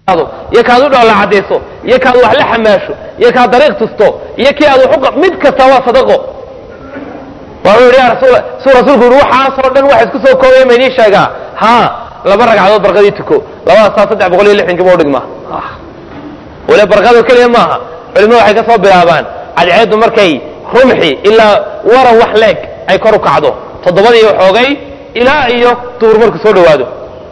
iyo kaad u dhoola cadayso iyo kaad wax la xamaasho iyo kaad dariiq tusto iyo kii aad wax mid kasta waa sadaqo waau yidhi ya rasuul suu rasuulku yidhi waxaasoo dhan wax isku soo koobaya ma idiin sheegaa haa laba ragcadood barqadii tuko labadaasaa saddex boqol iyo lixdankii ba udhigma wale barqado keliya maaha culimadu waxay ka soo bilaabaan cadceeddu markay rumxi ilaa waran wax leeg ay kor u kacdo toddobadii xoogay ilaa iyo duur marku soo dhowaado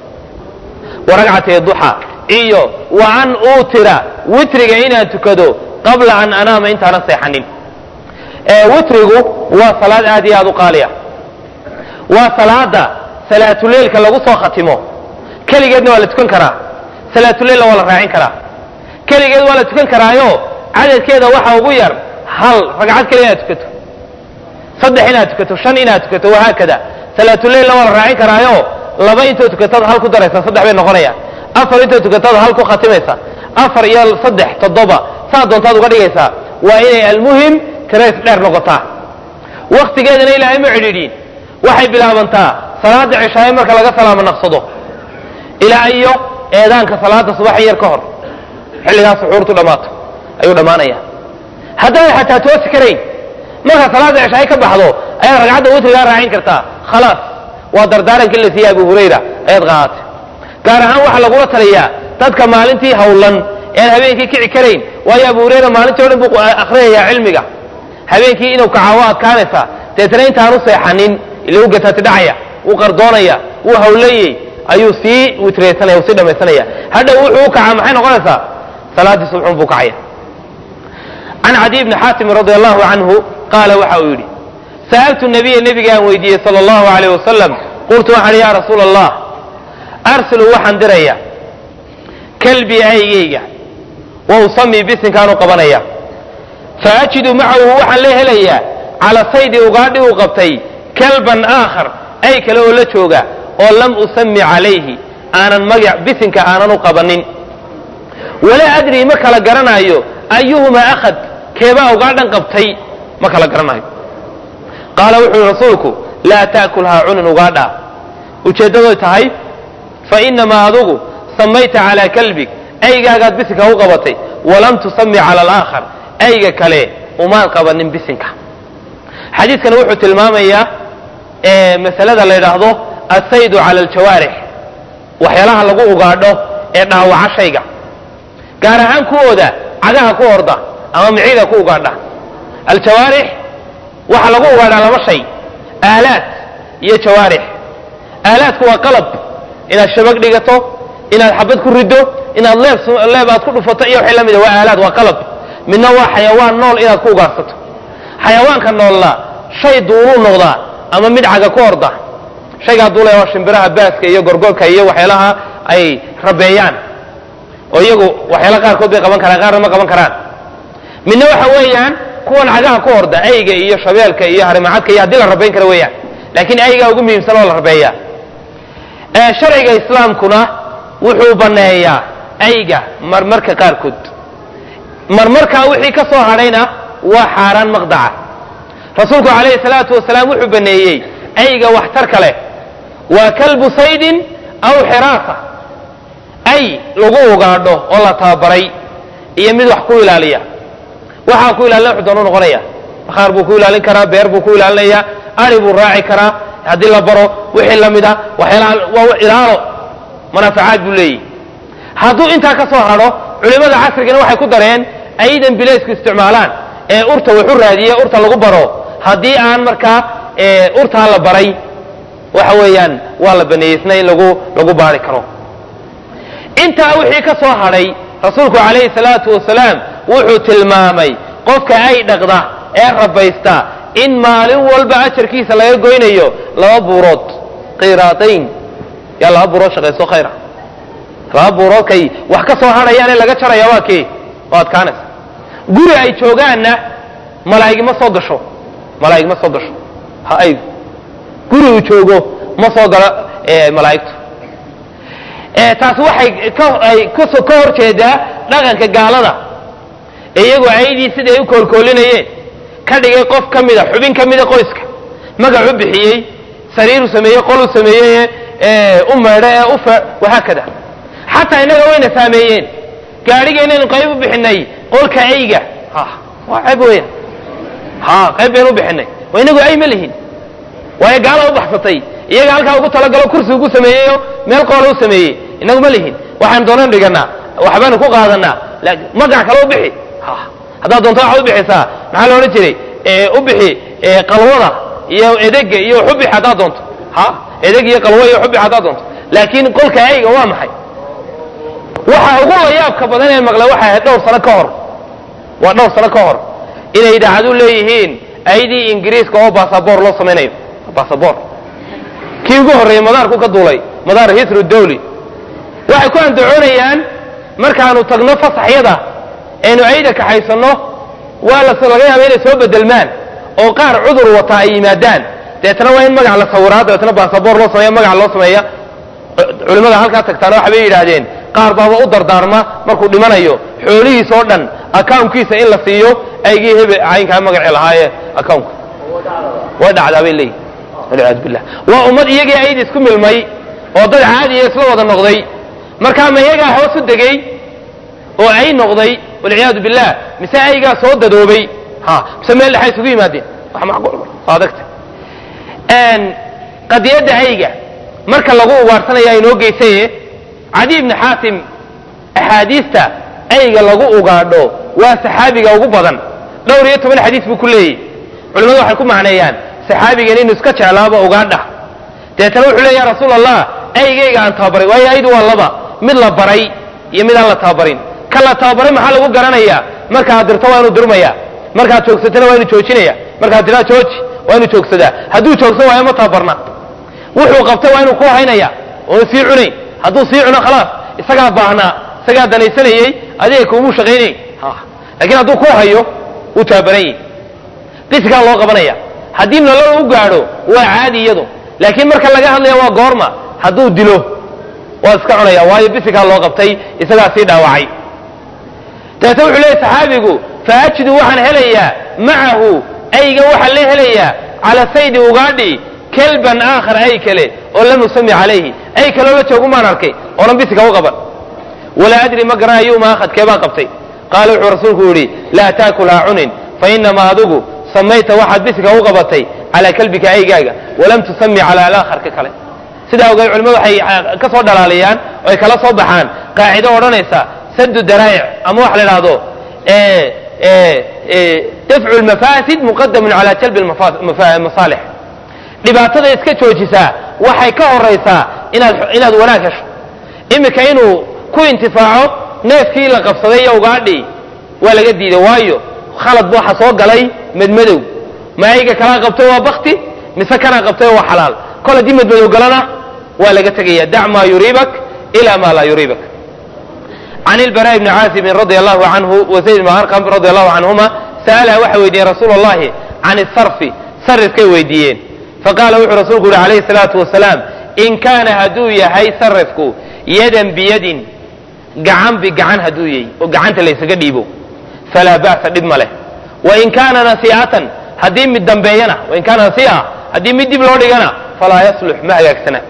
waragcatay duxa iyo wa an uutira witriga inaan tukado qabla an anaama intaanan seexanin witrigu waa salaad aad iyo aad u qaaliya waa salaada salaatuleilka lagu soo khatimo keligeedna waa la tukan karaa salaatuleilna waa la raacin karaa keligeed waa la tukan karaayo cadadkeeda waxa ugu yar hal ragcad keliya inaad tukato saddex inaad tukato shan inaad tukato wahaakada salaatuleilna waa la raacin karaayo laba intoo tukataad hal ku daraysa saddex bay noqonayaan afar intoo tukataad hal ku khatimaysa afar iyo saddex toddoba saa doontaad uga dhigaysaa waa inay almuhim tirays dheer noqotaa waktigeedana ilaahay ma cidhiidhiin waxay bilaabantaa salaada cishaaye marka laga salaamo naqsado ilaa iyo eedaanka salaada subax yar ka hor xilligaas suxuurtu dhammaato ayuu dhammaanaya haddaanay xataa toosi karayn marka salaada cishaaye ka baxdo ayaad ragcadda witrigaa raacin kartaa khalaas waa dardaarankii la siiyey abu hurayra ayaad qaadatay gaar ahaan waxaa lagula taliyaa dadka maalintii hawlan ean habeenkii kici karayn waayo abu hurayra maalintii o dhan buu akrinayaa cilmiga habeenkii inuu kacaawo adkaanaysaa deetana intaanu seexanin ila u gatati dhacaya wuu qardoonaya wuu hawlayey ayuu sii witraysanaya sii dhamaysanaya hadhow wuxuu u kacaa maxay noqonaysaa salaaddii subxun buu kacaya can cadiy bni xaatim radi allahu canhu qaala waxa uu yidhi sa'altu nabiya nebigaan weydiiyey sala allahu alayh wasalam qultu waxaan ya rasuula allah arsilu waxaan diraya kalbii aygayga wa usamii bisinkaanu qabanaya faajidu macahu waxaan la helayaa cala saydi ugaadhi uu qabtay kalban aakhar ay kale oo la jooga oo lam usami calayhi aanan magac bisinka aanan u qabanin walaa adrii ma kala garanaayo ayuhumaa akhad keebaa ugaadhan qabtay ma kala garanayo qaala wuxuu yihi rasuulku laa ta'kulhaa cunin ugaadha ujeeddadoy tahay fa inamaa adugu samayta calaa kalbig aygaagaad bisinka u qabatay walam tusami cala alaakhar ayga kale umaan qabanin bisinka xadiidkana wuxuu tilmaamayaa masalada la yidhaahdo asaydu cala aljawaarix waxyaalaha lagu ugaadho ee dhaawaca shayga gaar ahaan kuwooda cagaha ku orda ama miciida ku ugaadha aljawaarix waxaa lagu ugaadhaa laba shay aalaad iyo jawaarix aalaadku waa qalab inaad shabag dhigato inaad xabad ku riddo inaad leeb leeb aad ku dhufato iyo wixii la mida waa aalaad waa qalab midna waa xayawaan nool inaad ku ugaarsato xayawaanka noolla shay duuluu noqdaa ama mid caga ku orda shaygaa duulaya waa shimbiraha baaska iyo gorgorka iyo waxyaalaha ay rabeeyaan oo iyagu waxyaala qaarkood bay qaban karaan qaarna ma qaban karaan midna waxa weeyaan kuwan cagaha ku orda ayga iyo shabeelka iyo harimacadka iyo haddii la rabayn kara weeyaan laakiin aygaa ugu muhiimsan oo la rabeeya sharciga islaamkuna wuxuu banneeyaa ayga marmarka qaarkood marmarkaa wixii ka soo hadhayna waa xaaraan maqdaca rasuulku calayhi salaatu wasalaam wuxuu baneeyey ayga waxtarka leh waa kalbu saydin aw xiraasa ay lagu ugaadho oo la tababaray iyo mid wax ku ilaaliya waxaa ku ilaalina wuxuu doonu noqonaya bakhaar buu ku ilaalin karaa beer buu ku ilaalinaya ari buu raaci karaa haddii la baro wixii la mida waxyaalaha waa ilaalo manaafacaad buu leeyahy hadduu intaa ka soo hadho culimmada casrigana waxay ku dareen aydan bilaysku isticmaalaan ee urta waxu raadiye urta lagu baro haddii aan markaa urtaa la baray waxa weeyaan waa la baneeyeysna in lagu lagu baari karo intaa wixii ka soo hadhay rasuulku calayhi salaatu wasalaam wuxuu tilmaamay qofka ay dhaqda ee rabaysta in maalin walba ajarkiisa laga goynayo laba buurood qiraadayn yaa laba buurood shaqayso khayra laba buuroodkay wax ka soo hadhayaane laga jaraya waa kee waa adkaanaysa guri ay joogaanna malaa'igi ma soo gasho malaa'ig ma soo gasho ha aygu guri uu joogo ma soo galo malaa'igtu taasi waxay kaay ka hor jeedaa dhaqanka gaalada ee iyagoo aydii siday u koolkoolinayeen ka dhigay qof ka mida xubin ka mida qoyska magac u bixiyey sariiru sameeyey qoluu sameeyey u meedho ee u wahaakada xataa innaga wayna saameeyeen gaadhigeennaynu qayb u bixinay qolka ayga ha waa ceeb weya ha qayb baynu u bixinay waa inagu ay ma lihin waayo gaala u baxsatay iyaga halkaa ugu talagalo kursi ugu sameeyeyo meel qoola u sameeyey inagu ma lihin waxaan doonan dhiganaa waxbaanu ku qaadanaa magac kale u bixi ha haddaad doonto waxaad u bixisaa maxaa la odhan jiray u bixi qalwada iyo edega iyo xubix haddaad doonto ha edeg iyo qalwo iyo xubix haddaad doonto laakiin qolka ayga waa maxay waxa ugu layaabka badan ee maqla waxay ahayd dhowr sano ka hor waa dhowr sano ka hor inay idaacadu leeyihiin aydii ingiriiska oo basaboor loo samaynayo basaboor kii ugu horreeyey madaarku ka duulay madaar hisru dawli waxay ku andacoonayaan markaanu tagno fasaxyada eenu ayda kaxaysanno waa las laga yaaba inay soo bedelmaan oo qaar cudur wataa ay yimaadaan deetna waa in magac la sawiraa dabeetna basaboor loo sameeya magac loo sameeya culimmada halkaa tagtaana waxbay yidhaahdeen qaar baaba u dardaarma markuu dhimanayo xoolihiis oo dhan accounkiisa in la siiyo aygii hebe caynkaa magaci lahaaye accountka way dhacdaa bay leeyihin walciyaadu billah waa ummad iyagii ayd isku milmay oo dad caadiya isla wada noqday markaa ma iyagaa hoos u degay oo ay noqday walciyaadu billah mise aygaa soo dadoobay ha mise meel dhexa isugu yimaadeen wax macquul adagta qadiyadda ayga marka lagu ugaarsanaya inoo geysaye cadi ibni xaatim axaadiista ayga lagu ugaadho waa saxaabiga ugu badan dhowr iyo toban xadiis buu ku leeyahy culimmadu waxay ku macneeyaan saxaabigan inuu iska jeclaaba ugaadha deetana wuxuu leey ya rasuul allah aygayga aan tababaray waayo aydu waa laba mid la baray iyo mid aan la tababarin ka la tababaray maxaa lagu garanayaa markaad dirto waa inuu durmaya markaad joogsatana waa inuu joojinaya markaad tiraa jooji waa inuu joogsadaa hadduu joogsan waayo ma tababarna wuxuu qabtay waa inuu ku haynaya oon sii cunayn hadduu sii cuno khalaas isagaa baahnaa isagaa danaysanayey adiga kuumuu shaqaynay laakiin hadduu ku hayo wuu tababaran yahi qisigaa loo qabanaya haddii nolol u gaadho waa caadi iyadu laakiin marka laga hadlaya waa goorma hadduu dilo waa iska cunaya waayo bisigaa loo qabtay isagaa sii dhaawacay dabeetna wuxuu leeyahy saxaabigu faajidu waxaan helayaa macahu ayga waxaan la helayaa cala saydi ugaadhi kelban aakhar ay kale oo lam usami calayhi ay kaloo la joogu maan arkay oonan bisiga u qaban walaa adri ma garanayo ma akhadkee baan qabtay qaala wuxuu rasuulku yidhi laa taakul ha cunin fa inamaa adigu samayta waxaad bisiga u qabatay calaa kalbika aygaaga walam tusami cala alaakharka kale sidaa ogeed culimmadu waxay ka soo dhalaaliyaan oo ay kala soo baxaan qaacido odhanaysa sadu daraa'ic ama waxa la idhaahdo dafcu lmafaasid muqadamun cala jalbi masaalix dhibaatada iska joojisaa waxay ka horaysaa inaad inaad wanaag hesho iminka inuu ku intifaaco neefkii la qabsaday iyo ugaadhi waa laga diiday waayo khalad bu waxa soo galay madmadow ma ayga kalaa qabtay waa bakti mise kanaa qabtay waa xalaal kol haddii madmadow galana waa laga tegaya dac maa yuriibak ila ma laa yuriibak can ilbara bni caazibin radia allahu canhu wa zayd bn arqam radia allahu canhuma sa'alaha waxay weydiiyeen rasuul allahi can isarfi sarifkay weydiiyeen faqaala wuxuu rasuulku yihi calayhi salaatu wasalaam in kaana hadduu yahay sarifku yadan biyadin gacan bigacan hadduu yahay oo gacanta laysaga dhiibo falaa ba'sa dhib ma leh wain kaana nasii'atan haddii mid dambeeyana wain kaana nasii'a haddii mid dib loo dhigana falaa yaslux ma hagaagsana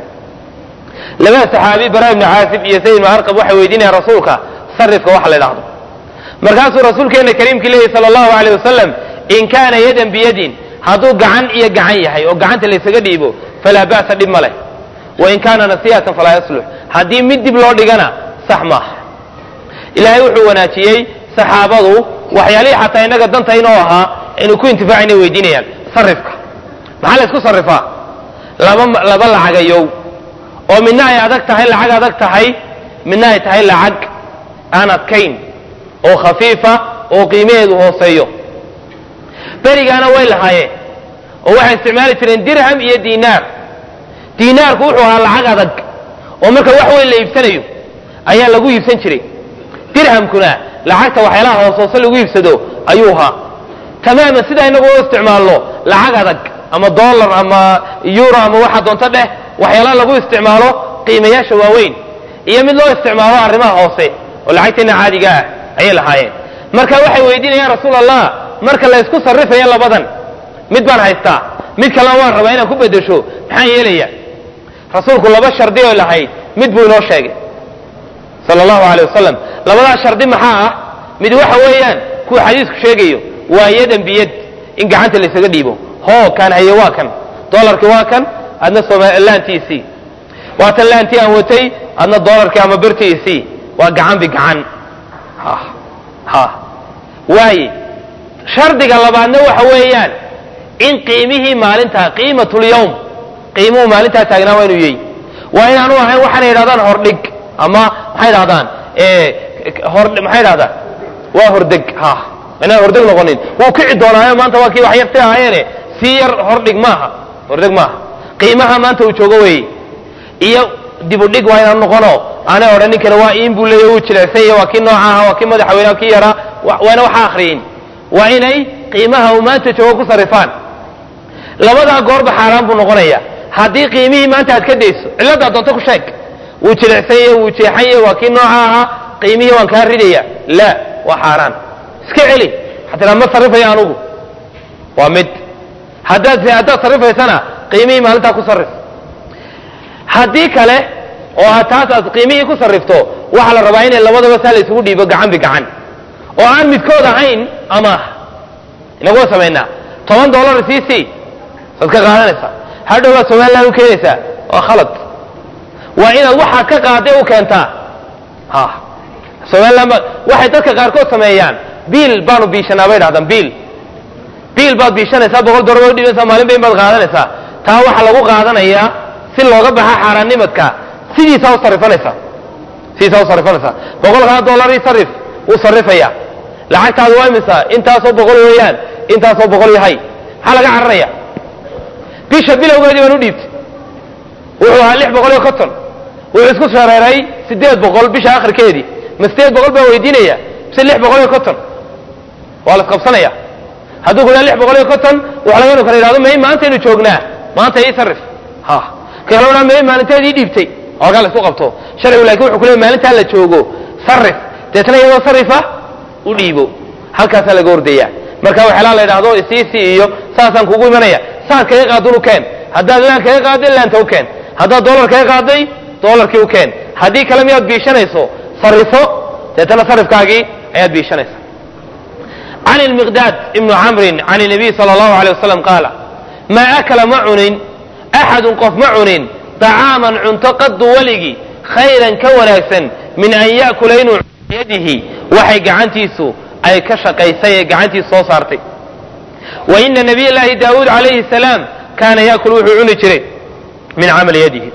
labada saxaabi bara ibni caasib iyo sayd ibn arqab waxay weydiinayaan rasuulka sarifka waxa la idhaahdo markaasuu rasuulkeena kariimkii leeyahy sala allahu aleyh wasalam in kaana yadan biyadin hadduu gacan iyo gacan yahay oo gacanta laysaga dhiibo falaa ba'sa dhib ma leh wain kaana nasiihatan falaa yaslux haddii mid dib loo dhigana sax maaha ilaahay wuxuu wanaajiyey saxaabadu waxyaalihii xataa innaga danta inoo ahaa inuu ku intifaacayna weydiinayaan sarifka maxaa la ysku sarifaa laba laba lacagayow oo midna ay adag tahay lacag adag tahay midna ay tahay lacag aan adkayn oo khafiifa oo qiimaheedu hooseeyo berigaana way lahaayeen oo waxay isticmaali jireen dirham iyo diinaar diinaarku wuxuu ahaa lacag adag oo marka wax weyn la iibsanayo ayaa lagu iibsan jiray dirhamkuna lacagta waxyaalaha hoos hoose lagu iibsado ayuu ahaa tamaaman sidaa inagu u isticmaalno lacag adag ama dollar ama euro ama waxa doonto dheh waxyaalaha lagu isticmaalo qiimayaasha waaweyn iyo mid loo isticmaalo arrimaha hoose oo lacagteena caadiga ah ayay lahaayeen marka waxay weydiinayaan rasuul allah marka la ysku sarrifayo labadan mid baan haystaa mid kalena waan rabaa inaan ku bedesho maxaan yeelaya rasuulku laba shardi oo lahayd mid buu inoo sheegay sala allahu alay wasalam labadaas shardi maxaa ah mid waxa weeyaan kuwa xadiisku sheegayo waa yadan biyad in gacanta laysaga dhiibo hoo kaan haye waa kan dolarkii waa kan adna somalaantiisii waa tan laantii aan watay adna dolarkii ama bertiisii waa gacan bigacan ha waaye shardiga labaadna waxa weeyaan in qiimihii maalintaa qiimatlyawm qiimuhu maalintaa taagnaa waa inuu yahy waa inaanu ahayn waxaana yidhahdaan hordhig ama maxay dhahdaan maxay dhahdaan waa hordeg ha inaan hordeg noqonin wuu kici doonaayo maanta waa kii wax yarti ahaayeene sii yar hordhig maaha hordeg maaha qiimaha maanta uu joogo weeye iyo dibudhig waa inaan noqono aanay odhan ninkana waa iin buu leeya wuu jilecsanya waa kii nooca aha waa kii madaxweyneha kii yaraa waana waxa akhriyin waa inay qiimaha uu maanta joogo ku sarifaan labadaa goorba xaaraan buu noqonaya haddii qiimihii maanta aad ka dayso cilladaa doonto ku sheeg wuu jilecsanya wuu jeexanya waa kii nooca ahaa qiimihii waan kaa ridaya la waa xaaraan iska celi xataa ma sarrifayo anugu waa mid haddaad haddaad sarrifaysana qiimihii maalintaa ku sarrif haddii kale oo aad taas aad qiimihii ku sarrifto waxaa la rabaa inay labadaba saa la isugu dhiibo gacan bigacan oo aan midkood ahayn amaah inaguwa samaynaa toban dollar sii sii saad ka qaadanaysaa hadhow baad somaliland u keenaysaa waa khalad waa inaad waxaa ka qaaday u keentaa ha somaliland ba waxay dadka qaarkood sameeyaan biil baanu biishanaa bay dhahdaan biil biil baad biishanaysaa boqol dollar baad udhibanaysaa maalin bayn baad qaadanaysaa taa waxaa lagu qaadanayaa si looga baxa xaaraannimadka sidiisaa u sarrifanaysaa sidiisaa u sarrifanaysaa boqolkaa dollar ii sarrif wuu sarrifaya lacagtaadu waa imisa intaasoo boqol weeyaan intaasoo boqol yahay maxaa laga cararaya bisha bilowgeedii baan u dhiibtay wuxuu ahaa lix boqol iyo konton wuxuu isku shareeray siddeed boqol bisha akhirkeedii ma siddeed boqol baa weydiinaya mise lix boqol iyo konton waa la isqabsanaya hadduu ku dhaha lix boqol iyo konton waxa laga inu kala yidhahdo may maantaynu joognaa maanta ii sarrif ha ka kale odhan may maalinteed ii dhiibtay halkaa la isku qabto sharcigu laakin wuxuu ku leeyay maalintaa la joogo sarrif deetna iyadoo sarrifa u dhiibo halkaasaa laga ordaya marka waxyaalaha la yidhahdo isiisi iyo saasaan kugu imanaya saad kaga qaadun u keen haddaad laan kaga qaaday laanta u keen haddaad dollar kaga qaaday dollarkii u keen haddii kale miyaad biishanayso sarrifo deetana sarrifkaagii ayaad biishanaysa can ilmiqdaad ibnu camrin can nabiy sala allahu alay wasalam qaala maa akala ma cunin axadun qof ma cunin dacaaman cunto qaddu weligii khayran ka wanaagsan min an ya'kula inuu yadihi waxay gacantiisu ay ka shaqaysay ee gacantiisu soo saartay wa ina nabiy llaahi daawuud calayhi salaam kaana yaakulu wuxuu cuni jiray min camali yadihi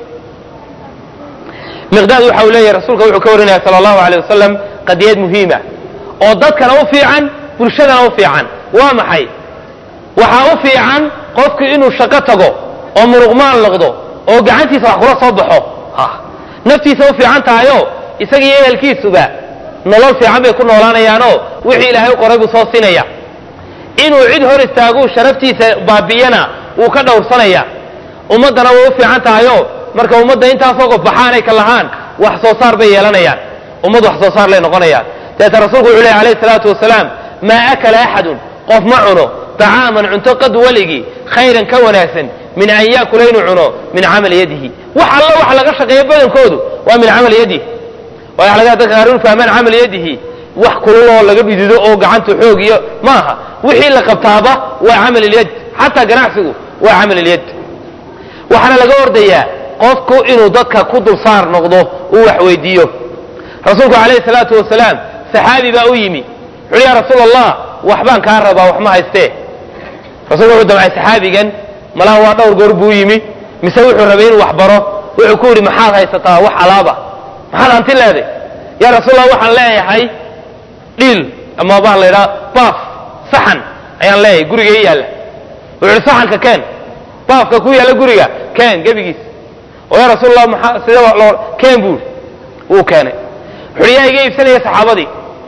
miqdaad waxa uu leeyahay rasuulka wuxuu ka warinaya sala allahu alay wasalam qadiyad muhiima oo dadkana u fiican bulshadana u fiican waa maxay waxaa u fiican qofku inuu shaqo tago oo muruqmaan noqdo oo gacantiisa wax kula soo baxo naftiisa u fiican tahayo isagiiyo ehelkiisuba nolol fiican bay ku noolaanayaanoo wixii ilaahay u qoray buu soo siinaya inuu cid hor istaaguu sharaftiisa baabiyana wuu ka dhowrsanaya ummaddana way u fiican tahayo marka ummadda intaasoo qof baxaanay ka lahaan wax soo saar bay yeelanayaan ummad wax soo saar lay noqonayaan dabeeta rasuulku wuxuu lehy alayhi salaatu wasalaam maa akala axadun qof ma cuno طacaaman cunto qad weligii khayran ka wanaagsan min an yaakula inuu cuno min camali yadihi wax alla waxa laga shaqeeyo badankoodu waa min camali yadihi waxa laga dadka qaar inu fahmaan camali yadihi wax kulul oo laga dhidido oo gacanta xoog iyo maaha wixii la qabtaaba waa camal ilyad xataa ganacsigu waa camal ilyad waxaana laga ordayaa qofku inuu dadka ku dulsaar noqdo uu wax weydiiyo rasuulku calayhi salaatu wasalaam saxaabi baa u yimi wuxuuhi ya rasuul allah waxbaan kaa rabaa wax ma haystee rasulku wuxuu damcay saxaabigan malaha waa dhowr goor buu yimi mise wuxuu rabay inuu wax baro wuxuu ku yidhi maxaad haysataa wax alaaba maxaad hanti leeday ya rasuul allah waxaan leeyahay dhiil ama baan la idhaha baaf saxan ayaan leeyahay guriga ii yaalla wuxuu yihi saxanka keen baafka ku yaalla guriga keen gebigiis oo ya rasuul allah maxaa sidee loo keen buu wuu keenay wuxuuhi yaa iga iibsanaya saxaabadii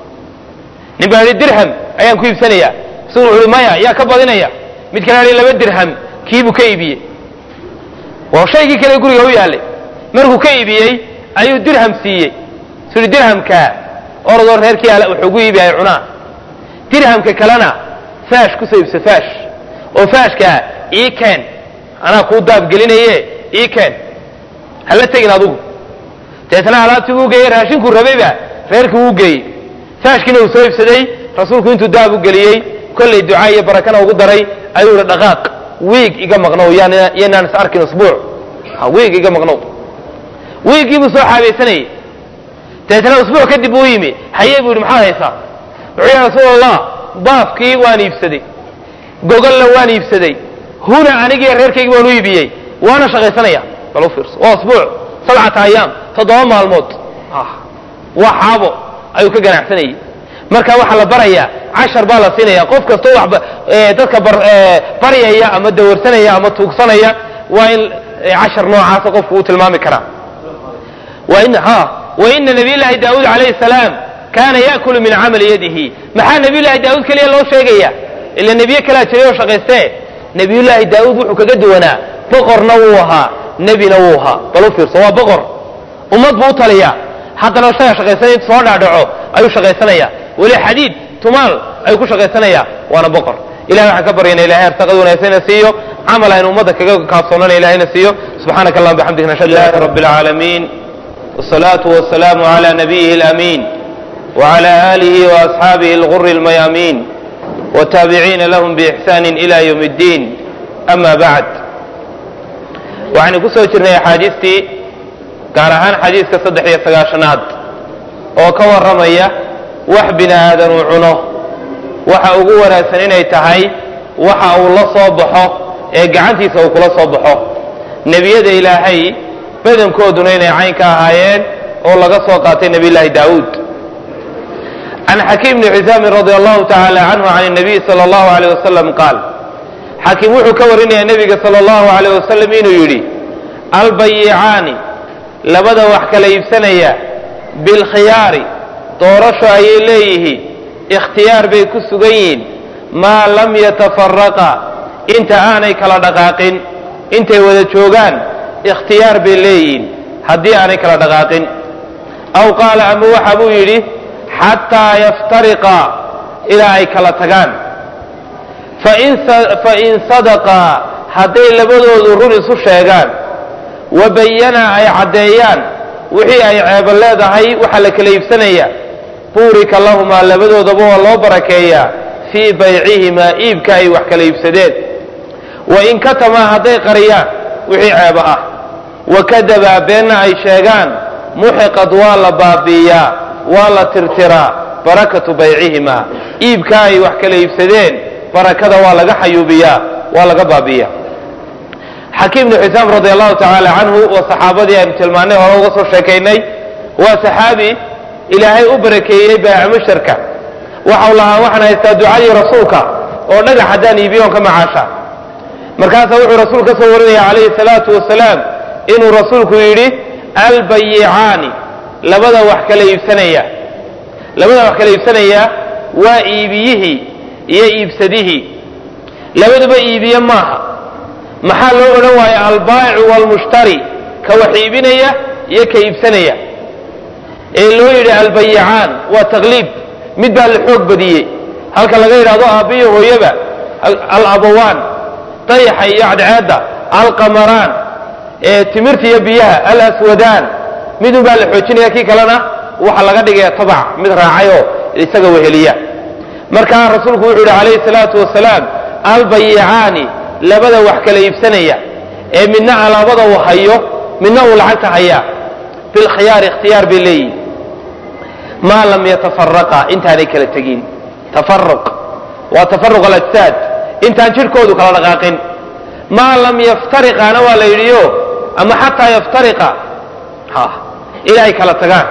nin baa yidhi dirham ayaan ku iibsanayaa isagu wuxu uhi maya yaa ka badinaya mid kale yidhi laba dirham kiibuu ka iibiyey waa shaygii kale guriga u yaallay markuu ka iibiyey ayuu dirham siiyey su uhi dirhamkaa orodoo reerkii ale wuxuu gu iibi ay cunaan dirhamka kalena faash kusoo iibso faash oo faashkaa ii keen anaa kuu daabgelinaye ii keen hala tegin adugu deetna alaabtii buu geeyey raashinkuu rabayba reerkii wuu geeyey faashkiina uu soo iibsaday rasuulku intuu daab u geliyey kollay ducaa iyo barakana ugu daray ayuu ihi dhaqaaq wiig iga maqnow yanaan is arkin usbuuc wiig iga maqnow wiiggii buu soo xaabaysanayey deetna usbuuc kadib buu yimi haye buu yidhi maxaad haysaa wuxuu ya rasuul allah baafkii waan iibsaday gogolla waan iibsaday huna anigii reerkaygi waan u iibiyey waana shaqaysanaya bal u fiirso waa usbuuc sabcata ayaam toddoba maalmood waa xaabo ayuu ka ganacsanayey marka waxaa la barayaa cashar baa la siinaya qof kastoo wax dadka baryaya ama dawarsanaya ama tuugsanaya waa in cashar noocaasa qofku uu tilmaami karaa waina nabiy llaahi daauud calayhi salaam kaana yaakulu min camali yadihi maxaa nabiy llaahi daauud keliya loo sheegaya ila nebiye kalaa jiray oo shaqaystee nebiyullaahi daauud wuxuu kaga duwanaa boqorna wuu ahaa nebina wuu ahaa bal u fiirso waa boqor ummad buu u taliyaa haddana isaga shaqaysanaya intu soo dhaadhaco ayuu shaqaysanaya weli xadiid tumaal ayuu ku shaqaysanaya waana boqor ilahay waxaan ka baryana ilahay arsaqad wanaagsanna siiyo camal aynu ummadda kaga kaabsoonana ilahayna siiyo subxaanaka allahuma bixamdika nashhadu an la ilaha rabbi alcaalamiin والصلاة والسلام على نبيه الأمين وعلى آله وأصحابه الغر الميامين والتابعين لهم بإحسان إلى يوم الدين أما بعد waxaynu ku soo jirnay axaadiistii gaar ahaan xadiiska saddex iyo sagaashanaad oo ka warramaya wax bini aadan uu cuno waxa ugu wanaagsan inay tahay waxa uu la soo baxo ee gacantiisa uu kula soo baxo nebiyada ilaahay badankooduna inay cayn ka ahaayeen oo laga soo qaatay nebiyullaahi daawuud can xakiim bni xisaamin radi allahu tacaala canhu can nabiy sala allahu aleyh wasalam qaal xakiim wuxuu ka warinayaa nebiga sala allahu aleyh wasalam inuu yidhi albayicaani labada wax kala iibsanaya bilkhiyaari doorasho ayay leeyihiin ikhtiyaar bay ku sugan yihiin maa lam yatafaraqa inta aanay kala dhaqaaqin intay wada joogaan ikhtiyaar bay leeyihiin haddii aanay kala dhaqaaqin aw qaala ama waxa buu yidhi xataa yaftariqa ilaa ay kala tagaan fain sadaqaa hadday labadoodu run isu sheegaan wa bayana ay caddeeyaan wixii ay ceebo leedahay waxaa la kala iibsanaya buurika lahumaa labadoodaba waa loo barakeeyaa fii baycihimaa iibka ay wax kala iibsadeen wain katamaa hadday qariyaan wixii ceebo ah wakadabaa beenna ay sheegaan muxiqad waa la baabi'iyaa waa la tirtiraa barakatu baycihimaa iibka ay wax kala iibsadeen barakada waa laga xayuubiyaa waa laga baabi'iyaa xakiim bnu xisaam radi allahu tacaala canhu waa saxaabadii aynu tilmaanay hore uga soo sheekaynay waa saxaabi ilaahay u barakeeyey baaca musharka waxau lahaa waxaan haystaa ducadii rasuulka oo dhagax haddaan iibiyoon ka macaasha markaasaa wuxuu rasuul ka soo warinaya calayhi salaatu wasalaam inuu rasuulku yidhi albayicaani labada wax kala iibsanaya labada wax kala iibsanaya waa iibiyihii iyo iibsadihii labaduba iibiye maaha maxaa loo odhan waaya albaa'icu waalmushtari ka wax iibinaya iyo ka iibsanaya ee loo yidhi albayicaan waa taqliib mid baa la xoog badiyey halka laga yidhahdo aabbiyo hooyaba alabawaan dayaxa iyo cadceedda alqamaraan timirta iyo biyaha alaswadaan midun baa la xoojinaya kii kalena waxa laga dhigaya tabac mid raacayoo isaga weheliya markaa rasuulku wuxuu yidhi calayhi salaatu wasalaam albayicaani labada wax kala iibsanaya ee midna alaabada uu hayo midna uu lacagta hayaa bilkhiyaari ikhtiyaar bay leeyihin maa lam yatafaraqa intaanay kala tegin tafaruq waa tafaruq alajsaad intaan jidhkoodu kala dhaqaaqin maa lam yaftariqaana waa la yidhiyo ama xataa yaftariqa ilaa ay kala tagaan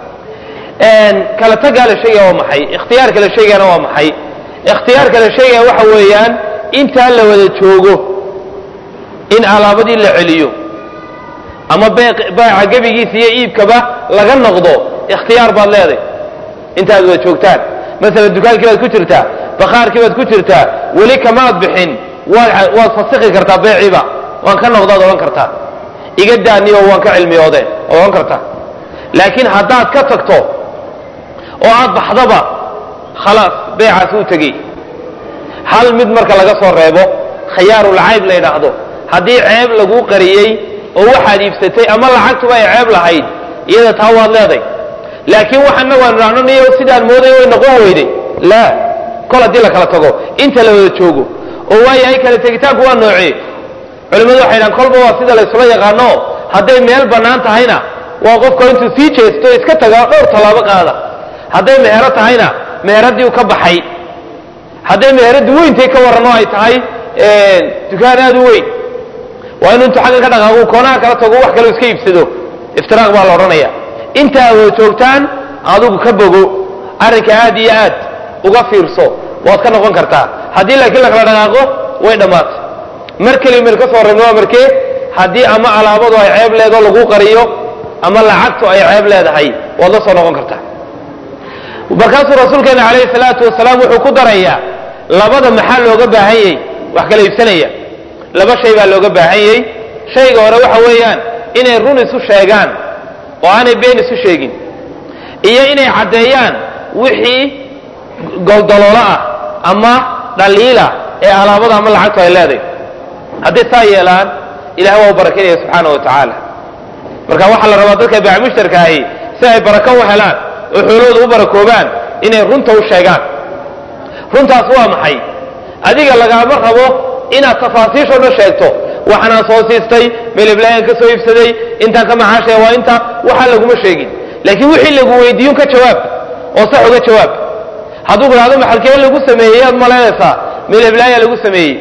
kala tagaa la sheegaya waa maxay ikhtiyaarka la sheegayana waa maxay ikhtiyaarka la sheegaya waxa weeyaan intaa la wada joogo in alaabadii la celiyo ama baaca gebigiisa iyo iibkaba laga noqdo ikhtiyaar baad leeday intaad wada joogtaan masalan dukaankii baad ku jirtaa bakhaarkii baad ku jirtaa weli kamaad bixin waad waad fasiki kartaa beeciba waan ka noqdaad odhan kartaa iga daaniyo waan ka cilmiyoode waad odhan kartaa laakiin haddaad ka tagto oo aad baxdaba khalaas beecaas uu tegey hal mid marka laga soo reebo khiyaarulcayb la yidhaahdo haddii ceeb laguu qariyey oo waxaad iibsatay ama lacagtuba ay ceeb lahayd iyada taa waad leeday laakiin waxaana waan idhahno niyo sidaan mooday way noqon weyday laa kol haddii la kala tago inta la wada joogo oo waayahay kala tegitaanku waa noocee culimmadu waxay dhahan kolba waa sida laysula yaqaano hadday meel bannaan tahayna waa qofka intuu sii jeesto iska tagaa dhowr tallaabo qaada hadday meero tahayna meeraddii u ka baxay hadday meeraddii weyntay ka warranoo ay tahay dukaan aad u weyn waa inuu intuu xagga ka dhaqaaqo koonaha kala tago wax kaleo iska iibsado iftiraaq baa la odhanaya inta aad wada joogtaan adigu ka bogo arrinka aad iyo aad uga fiirso waad ka noqon kartaa haddii laakiin la kala dhaqaaqo way dhammaatay mar keliya meel ka soo reebna waa markee haddii ama alaabadu ay ceeb leedoo lagu qariyo ama lacagtu ay ceeb leedahay waad la soo noqon kartaa markaasuu rasuulkeena calayhi salaatu wasalaam wuxuu ku darayaa labada maxaa looga baahan yey wax kala iibsanaya laba shay baa looga baahan yey shayga hore waxa weeyaan inay run isu sheegaan oo aanay been isu sheegin iyo inay caddeeyaan wixii goldaloolo ah ama dhaliila ee alaabada ama lacagtu ay leedahay hadday saa yeelaan ilahay waa u barakinaya subxaana wa tacaala marka waxaa la rabaa dadka baamushtarka ahi si ay barako u helaan oo xoolahooda u barakoobaan inay runta u sheegaan runtaas waa maxay adiga lagaama rabo inaad tafaasiishoo dhan sheegto waxaanaan soo siistay meleblayan ka soo iibsaday intaan ka maxaashaya waa inta waxaa laguma sheegin laakiin wixii lagu weydiiyun ka jawaab oo sax uga jawaab hadduu ku dhahdo maxalkee lagu sameeyey aad malaynaysaa meleblaaya lagu sameeyey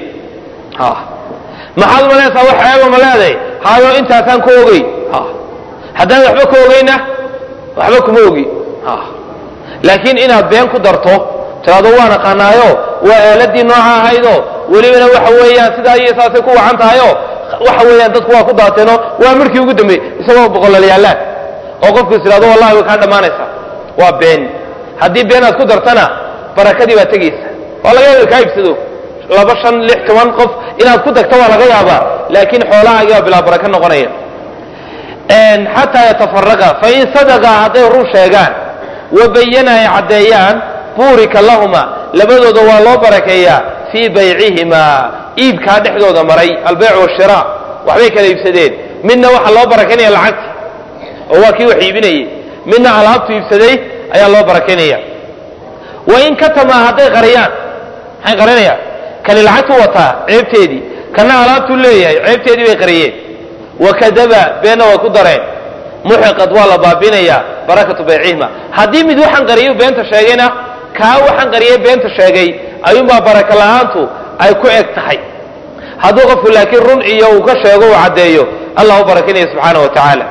maxaad malaynaysaa wax ceeba ma leeday hayo intaasaan ka ogey haddaan waxba ka ogeyna waxba kuma ogi laakiin inaad been ku darto tiraado waan aqaanaayo waa aaladii nooca ahaydo welibana waxa weeyaan sidaa iyo saasay ku wacan tahayo waxa weeyaan dadku waa ku daateeno waa markii ugu dambeeyey isagoo boqolal yaallaan oo qofku is idhahdo wallahi way kaa dhammaanaysaa waa been haddii been aad ku dartana barakadii baa tegaysa waa laga yaaba kaa ibsado laba shan lix toban qof inaad ku tagto waa laga yaabaa laakiin xoolahaagii baa bilaa baraka noqonaya xataa yatafaraqa fain sadaqa hadday run sheegaan wabayana ay caddeeyaan buurika lahuma labadooda waa loo barakeeyaa fii baycihimaa iibkaa dhexdooda maray albeyc washira waxbay kala iibsadeen midna waxaa loo barakeynaya lacagti oo waa kii wax iibinayay midna alaabtu iibsaday ayaa loo barakeynaya wain katamaa hadday qariyaan maxay qarinayaan kani lacagtu wataa ceebteedii kana alaabtuu leeyahay ceebteedii bay qariyeen wakadaba beenna way ku dareen muxiqad waa la baabinayaa barakatu baycihima haddii mid waxaan qariyo beenta sheegayna kaa waxaan qariyay beenta sheegay ayuunbaa baraka la'aantu ay ku eg tahay hadduu qofku laakiin run iyo uu ka sheego uu caddeeyo allah u barakinaya subxaana wa tacaala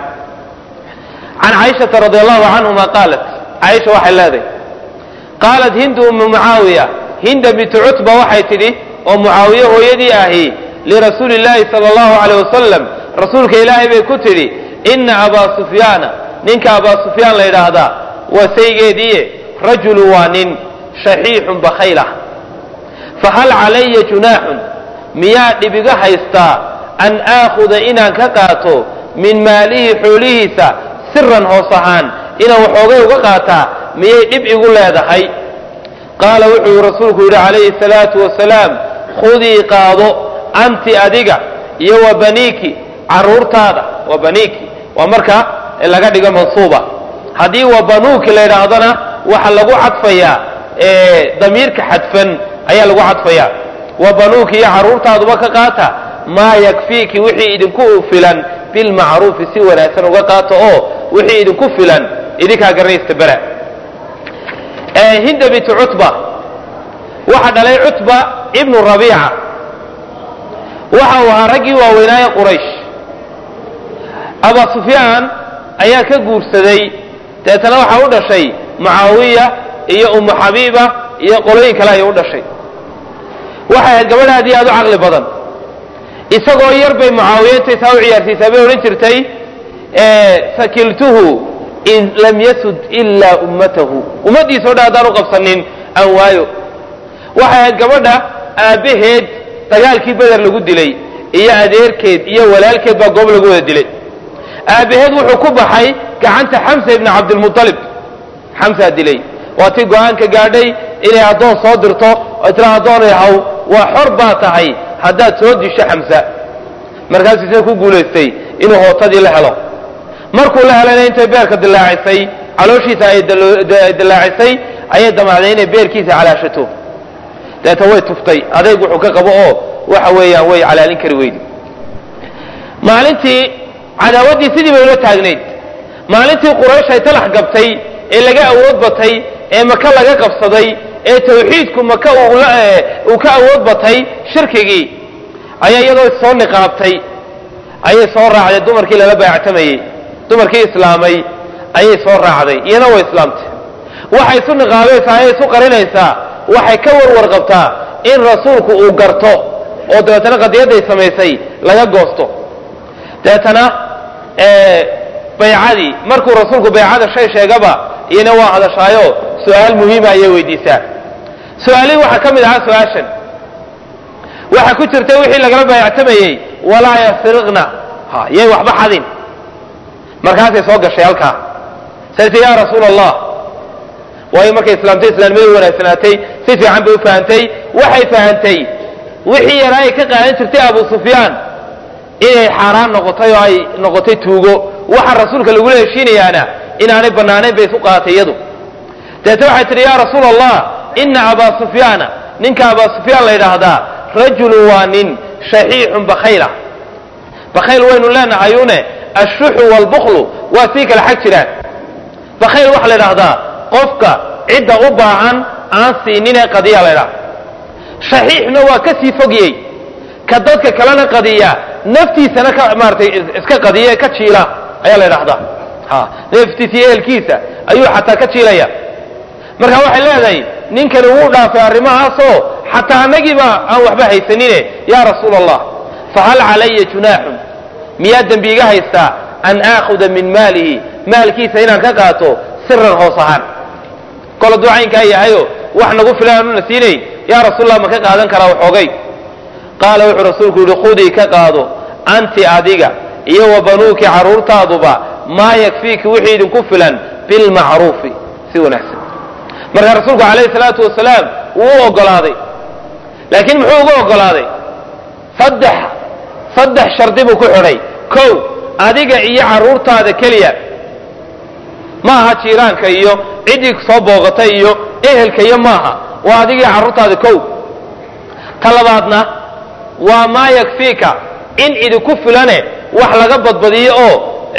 can caaishata radi allahu canhuma qaalat caaisha waxay leedahay qaalat hindu umu mucaawiya hinda bintu cutba waxay tidhi oo mucaawiye hooyadii ahi lirasuuli illaahi sala allahu caleyh wasalam rasuulka ilaahay bay ku tidhi ina abaa sufyaana ninka abaa sufyaan la yidhaahdaa waa saygeediiye rajulu waa nin shaxiixun bakhaylah fahal calaya junaaxun miyaa dhibiga haystaa an aakhuda inaan ka qaato min maalihi xoolihiisa siran hoos ahaan inaan waxoogay uga qaataa miyay dhib igu leedahay qaala wuxuu rasuulku yidhi calayhi salaatu wasalaam khudii qaado anti adiga iyo wa baniiki caruurtaada wa baniiki waa marka laga dhigo mansuuba haddii wa banuuki la yidhaahdona waxa lagu cadfayaa damiirka xadfan ayaa lagu cadfayaa wa banuuki iyo caruurtaaduba ka qaata maa yakfiiki wixii idinku filan bilmacruufi si wanaagsan uga qaato oo wixii idinku filan idinkaa garanaysta bera hinda bintu cutba waxa dhalay cutba ibnu rabiica waxa uu ahaa raggii waaweynaaye quraysh abaa sufyaan ayaa ka guursaday deetana waxaa u dhashay mucaawiya iyo umu xabiiba iyo qolooyin kale ayay u dhashay waxay ahayd gabadh aad iyo aad u caqli badan isagoo yar bay mucaawiya intay saa u ciyaarsiisaa bay odhan jirtay sakiltuhu in lam yasud ilaa ummatahu ummaddiisao dhan haddaan u qabsanin aan waayo waxay ahayd gabadha aabbaheed dagaalkii beder lagu dilay iyo adeerkeed iyo walaalkeed baa goob lagu wada dilay aabbaheed wuxuu ku baxay gacanta xamsa ibni cabdilmualib xamsaa dilay waa tii go-aanka gaadhay inay addoon soo dirto oo tira addoonay haw waa xor baa tahay haddaad soo disho xamsa markaasuu isna ku guulaystay inuu hootadii la helo markuu la helayna intay beerka dilaacisay calooshiisa ay dilaacisay ayay damacday inay beerkiisa calaashato deeta way tuftay adayg wuxuu ka qabo oo waxa weeyaan way calaalin kari weydi maalintii cadaawaddii sidii bay ula taagnayd maalintii quraysh ay talax gabtay ee laga awood batay ee maka laga qabsaday ee tawxiidku maka uu ka awood batay shirkigii ayaa iyadoo soo niqaabtay ayay soo raacday dumarkii lala baayactamayey dumarkii islaamay ayay soo raacday iyana way islaamtay waxay isu niqaabaysaa ayay isu qarinaysaa waxay ka warwar qabtaa in rasuulku uu garto oo dabeetana qadiyadday samaysay laga goosto dabeetana baycadii markuu rasuulku baycada shay sheegaba iyana waa hadashaayo su-aal muhiima ayay weydiisaa su-aalihii waxaa ka mid ahaa su-aashan waxaa ku jirta wixii lagala baayactamayey walaa yasriqna ha yay waxba xadin markaasay soo gashay halkaa sayti ya rasuul allah waayo markay islaamtay islaamnimadu wanaagsanaatay si fiican bay u fahantay waxay fahantay wixii yaraa ay ka qaadan jirtay abu sufyaan inay xaaraan noqotay oo ay noqotay tuugo waxa rasuulka lagula heshiinayaana inaanay bannaanayn bay isu qaadatay iyadu deete waxay tidhi ya rasuul allah ina abaa sufyaana ninka abaa sufyaan la yidhaahdaa rajulu waa nin shaxiixun bakhayla bakhayl waynu leenahayune ashuxu waalbuklu waa sii kala xag jiraan bakhayl waxaa la yidhaahdaa qofka cidda u baahan aan siininee qadiya la ydhaha shaxiixna waa ka sii fogyey ka dadka kalena qadiya naftiisana ka maaratay iska qadiya ka jiila ayaa la ydhahdaa ha naftiisa iyo ehelkiisa ayuu xataa ka jiilaya marka waxay leedahay ninkani wuu dhaafay arrimahaasoo xataa annagiiba aan waxba haysanine yaa rasuul allah fahal calaya junaaxun miyaa dembi iga haystaa an aakhuda min maalihi maalkiisa inaan ka qaato siran hoos ahaan kol hadduu caynkaa yahayo wax nagu filan aanuna siinayn yaa rasuulallah ma ka qaadan karaa waxoogay qaala wuxuu rasuulku yihi khudii ka qaado anti adiga iyo wa banuuki carruurtaaduba maa yakfiiki wixii idinku filan bilmacruufi si wanaagsan marka rasuulku calayhi salaatu wasalaam wuu u ogolaaday laakiin muxuu ugu ogolaaday saddex saddex shardi buu ku xidhay kow adiga iyo carruurtaada keliya ma aha jiiraanka iyo ciddii soo booqatay iyo ehelka iyo maaha waa adiga iyo carruurtaada kow ta labaadna waa maa yakfiika in idinku filane wax laga badbadiyo oo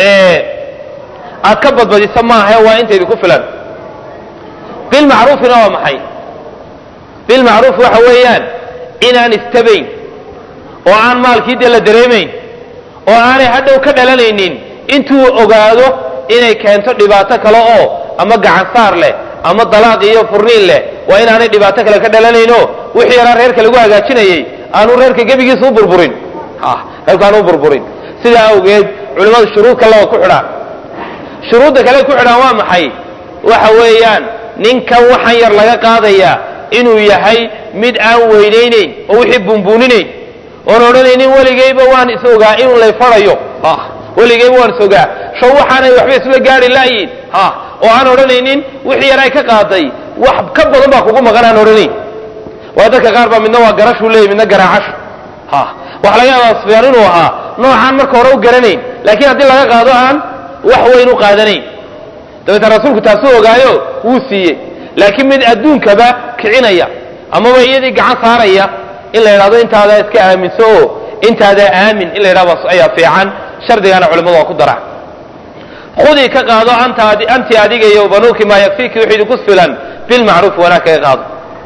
aad ka badbadiso maahae waa inta idinku filan bilmacruufina waa maxay bilmacruuf waxa weeyaan inaan istabayn oo aan maalkii dee la dareemayn oo aanay hadhow ka dhalanaynin intuu ogaado inay keento dhibaato kale oo ama gacan saar leh ama dalaaq iyo furniin leh waa inaanay dhibaato kale ka dhalanayno wixii yaraa reerka lagu hagaajinayay aanu reerka gebigiisa u burburin reerku aanu u burburin sidaa awgeed culimmadu shuruud kaleba ku xidhaan shuruudda kale ku xidhaan waa maxay waxa weeyaan ninkan waxaan yar laga qaadayaa inuu yahay mid aan weynaynayn oo wixii bunbuuninayn oon odhanaynin weligayba waan is ogaa in lay farayo weligayba waan is ogaa show waxaanay waxba isla gaari laayiin oo aan odhanaynin wixii yaray ka qaaday wax ka badan baa kugu maqan aan odhanayn waa dadka qaar baa midna waa garashuu leeyay midna garaacashu waxa laga yaabaa sufyaan inuu ahaa noocaan marka hore u garanayn laakiin haddii laga qaado aan wax weyn u qaadanayn dabeetna rasuulku taasuu ogaayo wuu siiyey laakiin mid adduunkaba kicinaya amaba iyadii gacan saaraya in la yidhahdo intaadaa iska aaminso oo intaadaa aamin in la yidhahdo ayaa fiican shardigana culimmadu waa ku dara khudii ka qaado anti adiga iyo banuuki maa yakfiiki wixii idinku filan bilmacruuf wanaag kaga qaado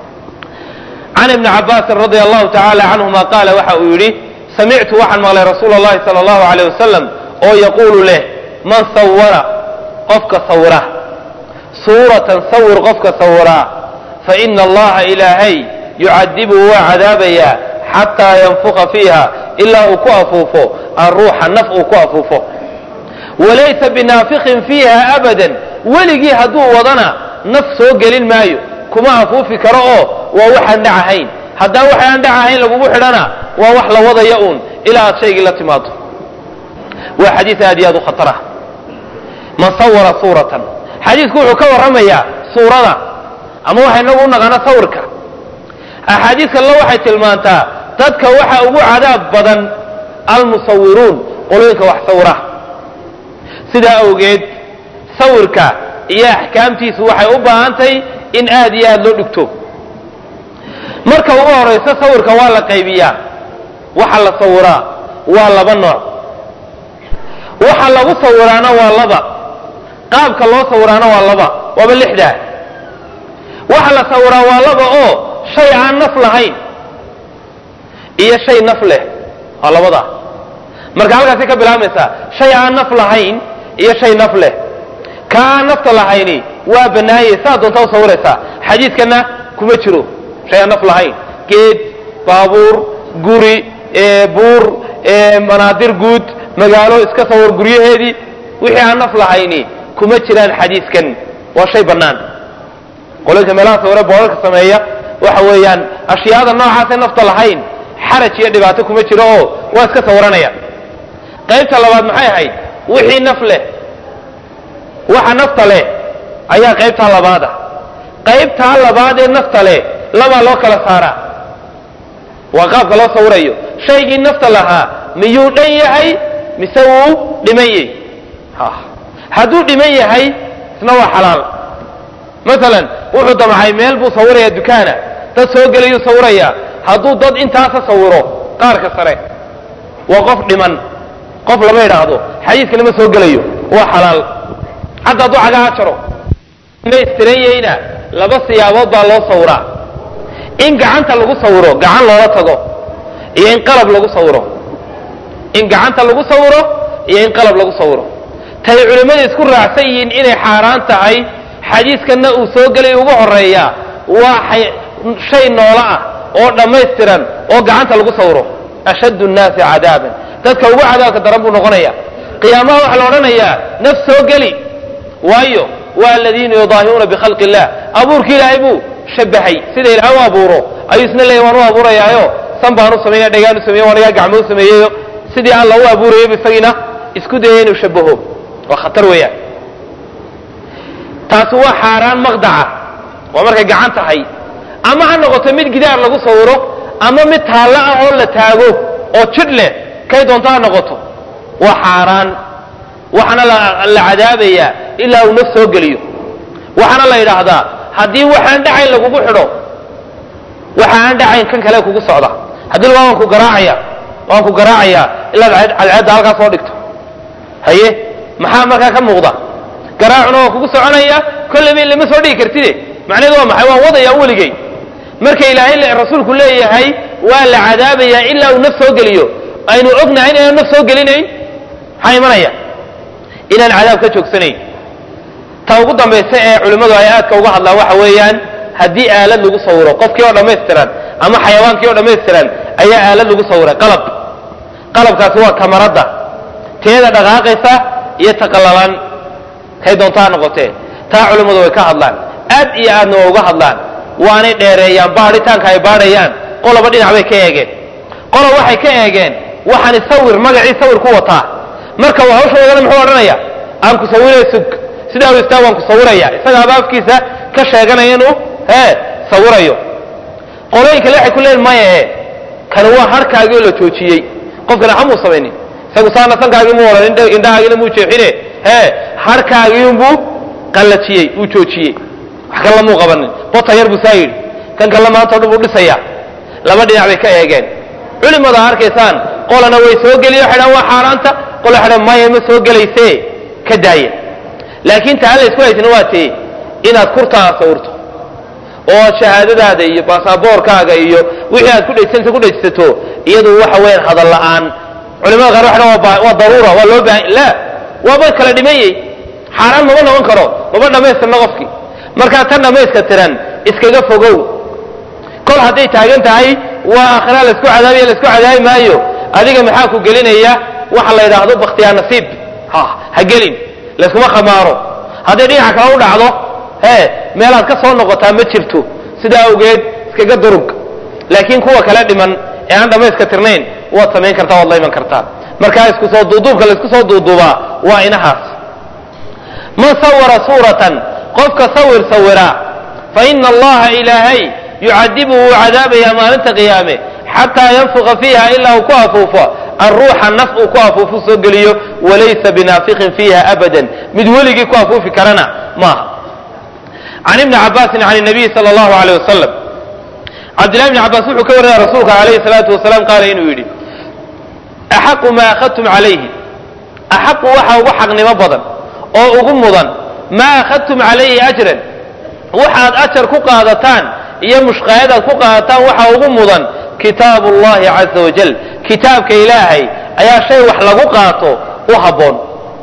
can ibni cabaasin radia allahu tacaala canhuma qaala waxa uu yidhi samictu waxaan maqlay rasuula allahi sala allahu aleyh wasalam oo yaquulu leh man sawara qofka sawira suuratan sawir qofka sawiraa fa ina allaha ilaahay yucadibuhu waa cadaabayaa xataa yanfuqa fiiha ilaa uu ku afuufo alruuxa naf uu ku afuufo walaysa binaafiqin fiiha abadan weligii hadduu wadana naf soo gelin maayo kuma afuufi karo oo waa waxaan dhac ahayn haddaan waxaan dhac ahayn lagugu xidhana waa wax la wadaya uun ilaa aad shaygii la timaado waa xadiis aad iyo aad u khatarah man sawara suuratan xadiisku wuxuu ka warramayaa suurada ama waxa inagu u naqaana sawirka axaadiis kalena waxay tilmaantaa dadka waxa ugu cadaab badan almusawiruun qolooyinka wax sawira sidaa awgeed sawirka iyo axkaamtiisu waxay u baahantahay in aad iyo aad loo dhigto marka ugu horayso sawirka waa la qaybiyaa waxa la sawiraa waa laba nooc waxa lagu sawiraana waa laba qaabka loo sawiraana waa laba waaba lixdaa waxa la sawiraa waa laba oo shay aan naf lahayn iyo shay naf leh waa labadaa marka halkaasay ka bilaabmaysaa shay aan naf lahayn iyo shay naf leh ka aan nafta lahayni waa bannaayey saa doontaa u sawiraysaa xadiidkana kuma jiro shay aan naf lahayn geed baabuur guri buur manaadir guud magaalo iska sawir guryaheedii wixii aan naf lahayni kuma jiraan xadiiskan waa shay bannaan qolalka meelaha sawire boorarka sameeya waxa weeyaan ashyaada noocaasay nafta lahayn xaraj iyo dhibaato kuma jiro oo waa iska sawiranaya qaybta labaad maxay ahayd wixii naf leh waxa nafta leh ayaa qaybtaa labaada qaybtaa labaad ee nafta leh labaa loo kala saaraa waa qaabka loo sawirayo shaygii nafta lahaa miyuu dhan yahay mise wuu dhiman yahy hadduu dhiman yahay isna waa xalaal masalan wuxuu damcay meel buu sawirayaa dukaana dad soo gelayuu sawirayaa hadduu dad intaasa sawiro qaarka sare waa qof dhiman qof lama idhaahdo xadiiska lama soo gelayo waa xalaal hadda hadduu cagaha jaro maystiran yahayna laba siyaabood baa loo sawiraa in gacanta lagu sawiro gacan loola tago iyo in qalab lagu sawiro in gacanta lagu sawiro iyo in qalab lagu sawiro tay culimmada isku raacsan yihiin inay xaaraan tahay xadiiskanna uu soo gelay ugu horeeya waa shay noolo ah oo dhammaystiran oo gacanta lagu sawiro ashaddu nnaasi cadaaban dadka ugu cadaabka daran buu noqonaya qiyaamaha waxaa la odhanayaa naf soo geli waayo waa aladiina yudaahiruuna bikhalqi illah abuurki ilaahay buu shabahay sida ilaahay u abuuro ayuu isna leeyahy waan u abuurayaayo san baan u sameynaya dhagaan u sameeye waan igaa gacmo u sameeyeyo sidii alla u abuurayaybu isagiina isku dayaya inuu shabaho waa khatar weeyaan taasi waa xaaraan maqdaca waa markay gacan tahay ama ha noqoto mid gidaar lagu sawiro ama mid taallo ah oo la taago oo jidh leh kay doonto ha noqoto waa xaaraan waxaana la cadaabayaa ilaa uu naf soo geliyo waxaana la yidhaahdaa haddii waxaan dhacayn lagugu xidho waxa aan dhacayn kan kale kugu socda haddii la waan ku garaacaya waan ku garaacayaa ilaad cadceedda halkaa soo dhigto haye maxaa markaa ka muuqda garaacuna waa kugu soconaya kolleyba lama soo dhigi kartide macnaheedu waa maxay waan wadayaa weligay marka ilaahay rasuulku leeyahay waa la cadaabayaa ilaa uu naf soo geliyo aynu ognahay inaan naf soo gelinayn maxaa imanaya inaan cadaab ka joogsanayn ta ugu dambaysa ee culimmadu ay aadka uga hadlaan waxa weeyaan haddii aalad lagu sawiro qofkii oo dhammaystiran ama xayawaankii oo dhammaystiran ayaa aalad lagu sawiray qalab qalabkaasi waa kamaradda teeda dhaqaaqaysa iyo taqallalan kay doontaa noqotee taa culimmadu way ka hadlaan aad iyo aadna waa uga hadlaan waanay dheereeyaan baadhitaanka ay baadhayaan qoloba dhinac bay ka eegeen qolo waxay ka eegeen waxaani sawir magacii sawir ku wataa marka uu hawsha wadana muxuu odhanaya aan ku sawiraya sug sidaa u istaa waan ku sawiraya isagaaba afkiisa ka sheeganaya inuu hee sawirayo qolooyin kale waxay ku leeyiin maya e kani waa harkaagii oo la joojiyey qofkana hamuu samaynin isagu saana sankaagii mu odhan indhahaagiina muu jeexine hee harkaagii unbuu qallajiyey uu joojiyey wax kale lamuu qabanin bota yar buu saa yidhi kan kale maanta o dhan buu dhisaya laba dhinac bay ka eegeen culimada arkaysaan qolana way soo geliye waxay dhahan waa xaaraanta qola waxay dhahan maya ma soo gelayse ka daaya laakiin taa la isku haysana waa tee inaad kurtaa sawirto oo shahaadadaada iyo baasaboorkaaga iyo wixii aad ku dhaysanaysa ku dhaysato iyadu waxa weeyaan hadal la'aan culimada qaar waxay dhahan waa daruura waa loo baahan la waaba kala dhimayey xaaraan mama noqon karo mama dhammaystirna qofkii markaa tan dhammayska tiran iskaga fogow kol hadday taagan tahay waa aakhira laysku cadaabiya laysku cadaabi maayo adiga maxaa ku gelinaya waxa la yidhaahdo bakhtiyaa nasiib ha ha gelin layskuma khamaaro hadday dhinaca kale u dhacdo hee meelaad ka soo noqotaa ma jirto sidaa awgeed iskaga durug laakiin kuwa kale dhiman ee aan dhammayska tirnayn waad samayn kartaa waad la iman kartaa markaa isku soo duuduubka laysku soo duuduubaa waa inahaas man sawara suuratan qofka sawir sawira fa ina allaha ilaahay yucadibu wuu cadaabayaa maalinta qiyaame xataa yanfuqa fiiha ilaa uu ku afuufo alruuxa naf uu ku afuufu soo geliyo walaysa binaafiqin fiiha abadan mid weligii ku afuufi karana maaha can ibni cabaasin can nabiyi sal allahu aleyh wasalam cabdillahi bni cabaas wuxuu ka warinaya rasuulka alayhi salaatu wasalaam qaala inuu yidhi axaqu maa akhadtum calayhi axaqu waxa ugu xaqnimo badan oo ugu mudan maa akhadtum calayhi ajran waxaad ajar ku qaadataan iyo mushqaayadaad ku qaadataan waxa ugu mudan kitaabu llahi caza wajal kitaabka ilaahay ayaa shay wax lagu qaato u habboon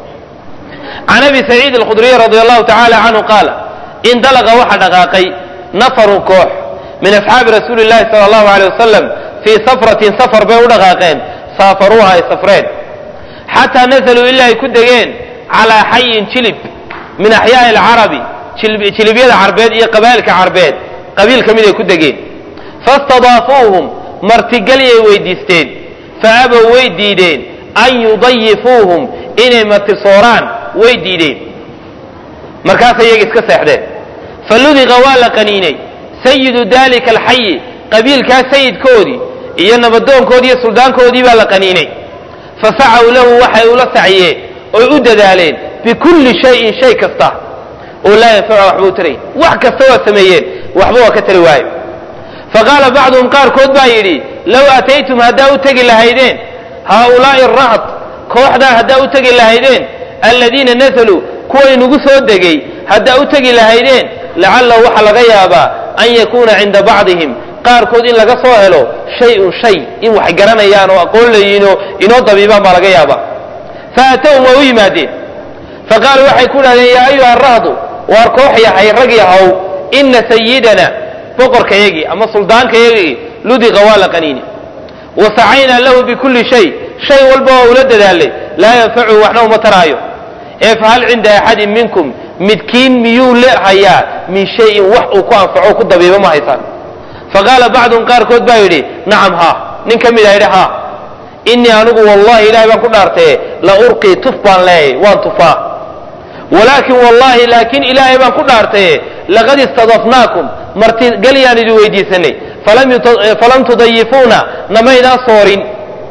can abi saciid alkhudriy radi allahu tacala canhu qaala indalaqa waxa dhaqaaqay nafarun koox min asxaabi rasuuli llahi sala allahu aleyh wasalam fii safratin safar bay u dhaqaaqeen saafaruuha ay safreen xataa nazaluu ilaa ay ku degeen calaa xayin jilib min axyaai alcarabi jilibyada carbeed iyo qabaa'ilka carbeed qabiil ka mid ay ku degeen fastadaafuuhum martigalyay weydiisteen fa abow way diideen an yudayifuuhum inay martisooraan way diideen markaasay iyaga iska seexdeen faludiqa waa la qaniinay sayidu dalika alxayi qabiilkaa sayidkoodii iyo nabadoonkoodii iyo suldaankoodii baa la qaniinay fasacaw lahu waxay ula saciyeen oy u dadaaleen bikulli shayin shay kasta oo laa yanfacu waxba u tarayn wax kasta waa sameeyeen waxba waa ka tari waayo faqaala bacduhum qaarkood baa yidhi low ataytum haddaa u tegi lahaydeen haaulaa'i arahd kooxdaa haddaa u tegi lahaydeen aladiina nazaluu kuway nagu soo degay haddaa u tegi lahaydeen lacalahu waxaa laga yaabaa an yakuuna cinda bacdihim qaarkood in laga soo helo shay-un shay in wax garanayaan oo aqoon layiinoo inoo dabiibaan baa laga yaabaa faatowhum waa u yimaadeen faqaaluu waxay ku dhahdeen yaa ayuha arahdu waar koox yahay rag yahow ina sayidana boqorkayagii ama suldaankayagii ludiqa waa la qaniini wasacaynaa lahu bikulli shay shay walba waa ula dadaalay laa yanfacuhu waxna uma taraayo ee fahal cinda axadin minkum midkiin miyuu lehayaa min shayin wax uu ku anfaco ku dabiibo ma haysaan faqaala bacduhum qaarkood baa yidhi nacam haa nin ka mid a yidhi haa innii anigu wallahi ilahay baan ku dhaartaye la urqii tuf baan leeyahy waan tufaa walaakin wallahi laakiin ilaahay baan ku dhaartaye laqad istadafnaakum martigalyaan idin weydiisanay falam tudayifuuna namaydaan soorin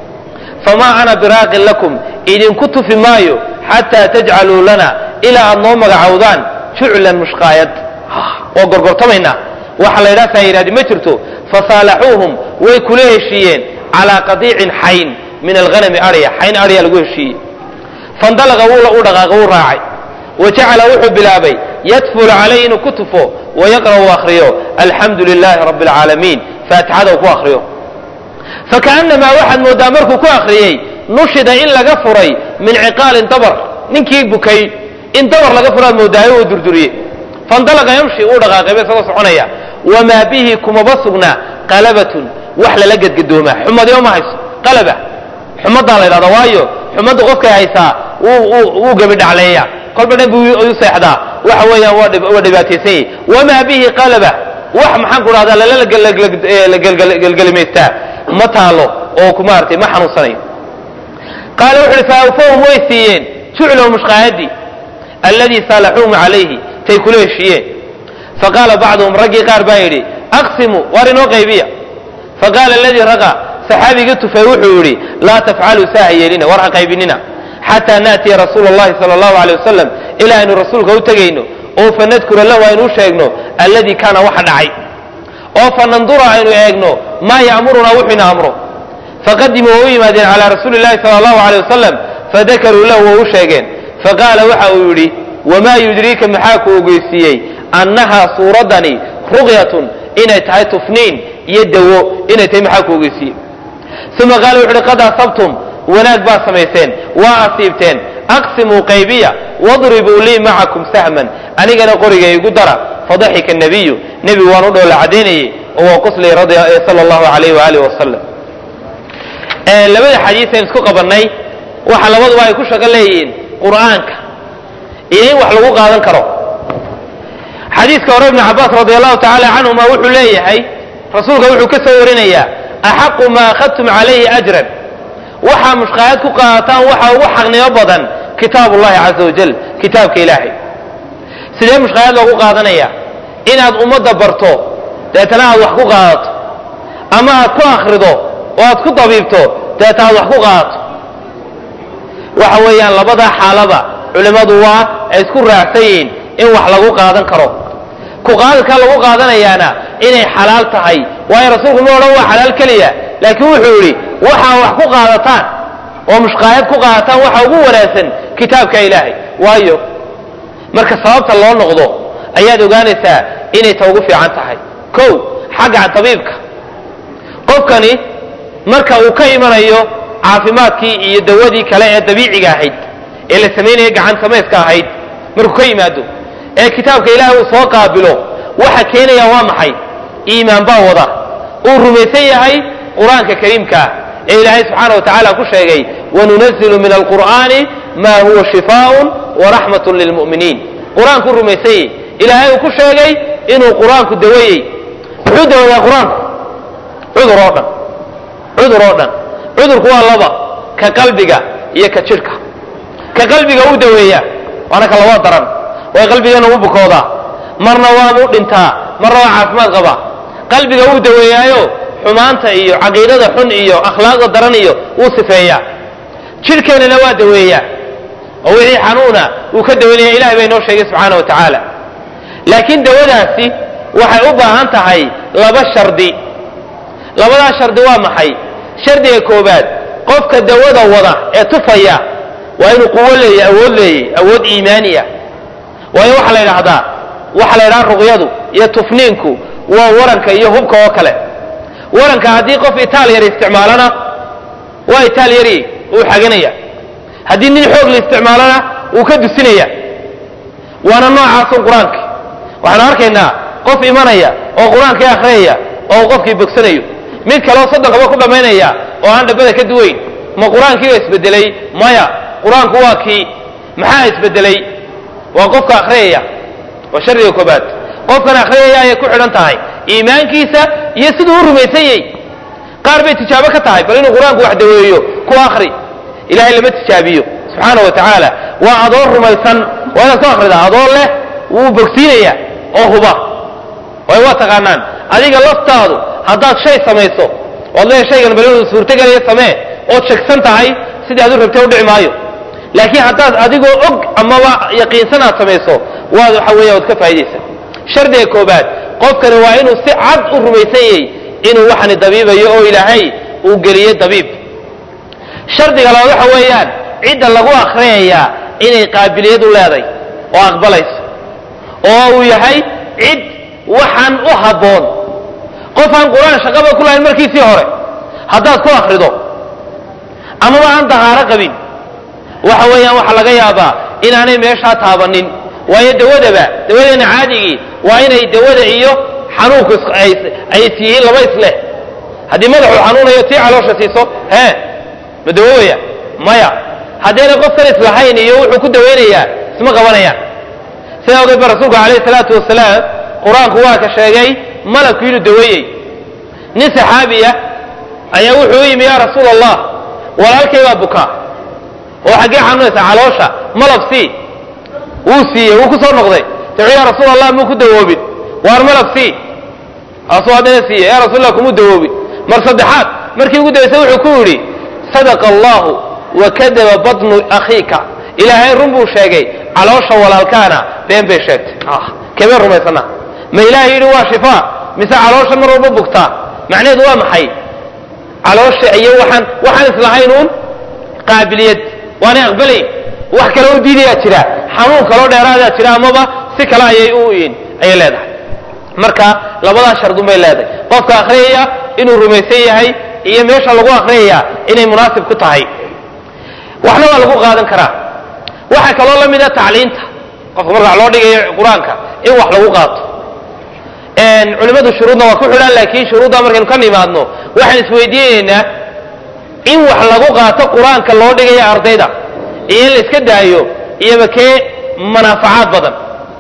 famaa ana biraaqin lakum idinku tufi maayo xataa tajcaluu lana ilaa aad noo magacowdaan juclan mushqaayad waa gorgortamaynaa waxa la ydhaha saa yidhahdi ma jirto fasaalaxuuhum way kula heshiiyeen calaa qadiicin xayn min alghanami arya xayn arya lagu heshiiyey fandalaqa u dhaqaaqa wuu raacay wa jacala wuxuu bilaabay yadfulu calayh inuu ku tufo wayaqra'u akhriyo alxamdu lilaahi rabbi alcaalamiin faatixada uu ku akhriyo fakaannamaa waxaad mooddaa markuu ku akhriyey nushida in laga furay min ciqaalin dabar ninkii bukay in dabar laga furaad moodaayo uu durduriye fandalaqa yamshi uu dhaqaaqayba isagoo soconaya wamaa bihi kumaba sugna qalabatun wax lala gedgadoomaa xumadima ma hayso qalaba xumaddaa la ydhahda waayo xumadda qofkay haysaa wuu gebidhacleeya kolba dhan buu u seexdaa waxa weeyaan waa dhibaataysan yahi wamaa bihi qalaba wax maxaan ku dhahdaa lalagelgelimaystaa ma taalo oo ku maaratay ma xanuunsanayo qaala wuxu uhi faawfahum way siiyeen juclahu mushqaayadii alladii saalaxuuhum calayhi tay kula heshiiyeen faqaala bacduhum raggii qaar baa yidhi aqsimuu waar inoo qaybiya faqaala aladii raqa saxaabigii tufay wuxuu yidhi laa tafcaluu saaha yeelina war ha qaybinina xataa naatiya rasuula allahi sala allahu aleyh wasalam ilaa aynu rasuulka u tegayno oo fanadkura lahu aynu u sheegno alladii kaana waxa dhacay oo fanandura aynu eegno maa ya'murunaa wuxuu ina amro faqadimuu waa u yimaadeen calaa rasuuli llahi sala allahu aleyh wasalam fadakaruu lahu waa u sheegeen faqaala waxa uu yidhi wamaa yudriika maxaa ku ogeysiiyey annahaa suuraddani ruqyatun inay tahay tufniin iyo dawo inay tahay maxaa ku ogeysiiyey uma qaala wuxu uhi qad asabtum wanaag baad samayseen waa asiibteen aqsimuu qaybiya wadribuu lii macakum sahman anigana qoriga igu dara fadaxika nabiyu nebigu waan u dhoola cadaynayey oo waa qoslay sala allahu alayh waaalih wasalam labada xadiis aan isku qabannay waxa labaduba ay ku shaqo leeyihiin qur'aanka iyo in wax lagu qaadan karo xadiiska hore ibnu cabaas radi allahu tacaala canhuma wuxuu leeyahay rasuulka wuxuu ka soo warinayaa axaqu maa akhadtum calayhi ajran waxaa mushqaayad ku qaadataan waxa ugu xaqnimo badan kitaab ullahi caza wajal kitaabka ilaahay sidee mushqaayad loogu qaadanaya inaad ummadda barto deetana aad wax ku qaadato ama aad ku akhrido oo aad ku dabiibto deeta aad wax ku qaadato waxa weeyaan labadaa xaalaba culimmadu waa ay isku raacsan yihiin in wax lagu qaadan karo ku qaadadkaa lagu qaadanayaana inay xalaal tahay waayo rasuulku ma odhan waa xalaal keliya laakiin wuxuu yidhi waxaa wax ku qaadataan oo mushqaayad ku qaadataan waxa ugu wanaagsan kitaabka ilaahay waayo marka sababta loo noqdo ayaad ogaanaysaa inay ta ugu fiican tahay kow xagga tabiibka qofkani marka uu ka imanayo caafimaadkii iyo dawadii kale ee dabiiciga ahayd ee la samaynaya gacan samayska ahayd markuu ka yimaado ee kitaabka ilaahay uu soo qaabilo waxa keenaya waa maxay iimaan baa wada uu rumaysan yahay qur-aanka kariimkaa ee ilaahay subxaana wa tacaala ku sheegay wanunazilu min alqur'aani ma huwa shifaaun waraxmatun lilmu'miniin qur-aankuu rumaysanyey ilaahay uu ku sheegay inuu qur-aanku dawayey muxuu dawayaa qur-aanku cudur oo dhan cudur oo dhan cudurku waa laba ka qalbiga iyo ka jidhka ka qalbiga uu daweeyaa waana ka laba daran way qalbigana u bukoodaa marna waabuu dhintaa marna waa caafimaad qabaa qalbiga wuu daweeyaayo xumaanta iyo caqiidada xun iyo akhlaaqda daran iyo wuu sifeeyaa jidhkeennana waa daweeyaa oo wixii xanuuna wuu ka dawaynaya ilahay baa inoo sheegay subxaana wa tacaala laakiin dawadaasi waxay u baahan tahay laba shardi labadaa shardi waa maxay shardiga koobaad qofka dawada wada ee tufaya waa inuu quwo leeya awood leeyay awood iimaaniya waayo waxaa la yidhaahdaa waxaa la yidhaha ruqyadu iyo tufniinku waa waranka iyo hubka oo kale waranka haddii qof itaal yar isticmaalana waa itaal yari uu xaganaya haddii nin xoog la isticmaalana wuu ka dusinaya waana noocaasun qur-aanki waxaanu arkaynaa qof imanaya oo qur-aankii akhriyaya oo qofkii bogsanayo mid kaleo soddonkaba ku dhammaynaya oo aan dhabbada ka duwayn ma qur-aankiiba isbedelay maya qur-aanku waa kii maxaa isbedelay waa qofka akhriyaya waa shardiga koobaad qofkan akhriyaya ayay ku xidhan tahay iimaankiisa iyo siduu u rumaysan yahy qaar bay tijaabo ka tahay bal inuu qur-aanku wax daweeyo ku akri ilahay lama tijaabiyo subxaana wa tacaala waa adoon rumaysan waa inaad ku akhridaa adoon leh wuu bogsiinaya oo huba way waa taqaanaan adiga laftaadu haddaad shay samayso oad leeya shaygan bal inuu suurtagelaya samee ood shegsan tahay sidii aad u rabtay udhici maayo laakiin haddaad adigoo og amaba yaqiinsan aad samayso waad waxa weeya waad ka faa'idaysa shardiga koobaad qofkani waa inuu si cad u rumaysan yahay inuu waxani dabiibayo oo ilaahay uu geliyey dabiib shardiga labaad waxa weeyaan cidda lagu akhriyayaa inay qaabiliyad u leeday oo aqbalayso oo uu yahay cid waxaan u habboon qof aan qur-aan shaqaba ku lahayn markiisii hore haddaad ku akhrido amaba aan dahaaro qabin waxa weeyaan waxaa laga yaabaa inaanay meeshaa taabanin waayo dawadaba dawadeena caadigii waa inay dawada iyo xanuunku ay isyihiin laba isleh haddii madaxuu xanuunayo tii caloosha siiso hee ma dawowaya maya haddayna qofkan islahayn iyo wuxuu ku dawaynayaa isma qabanayaan sidaa ogeed ba rasuulku calayhi salaatu wasalaam qur-aanku waa ka sheegay malabku inuu daweeyey nin saxaabiya ayaa wuxuu u yimi yaa rasuul allah walaalkay baa bukaa oo xaggee xanuunaysa caloosha malab sii wuu siiyey wuu ku soo noqday wuxuu ya rasuul allah muu ku dawoobin waar malab sii asuu haddana siiye ya rasuul allah kumuu dawoobin mar saddexaad markii ugu dabaysay wuxuu ku yidhi sadaqa allahu wa kadaba batnu akhiika ilaahay run buu sheegay caloosha walaalkaana been bay sheegtay kebeen rumaysana ma ilaahay yidhi waa shifaa mise caloosha mar walba bugtaa macnaheedu waa maxay caloosha iyo waxaan waxaan islahayn uun qaabiliyad waanay aqbalayn wax kale u diidayaa jira xanuun kaloo dheeraadaa jira amaba si kale ayay u ayay leedahay marka labadaas shardun bay leedahay qofka akhriyaya inuu rumaysan yahay iyo meesha lagu akhriyaya inay munaasib ku tahay waxna waa lagu qaadan karaa waxaa kaloo la mida tacliinta qofka marka loo dhigayo qur-aanka in wax lagu qaato culimmadu shuruudna waa ku xidhaan laakiin shuruudda markaynu ka nimaadno waxaan isweydiinaynaa in wax lagu qaato qur-aanka loo dhigayo ardayda iyo in la iska daayo iyoba kee manaafacaad badan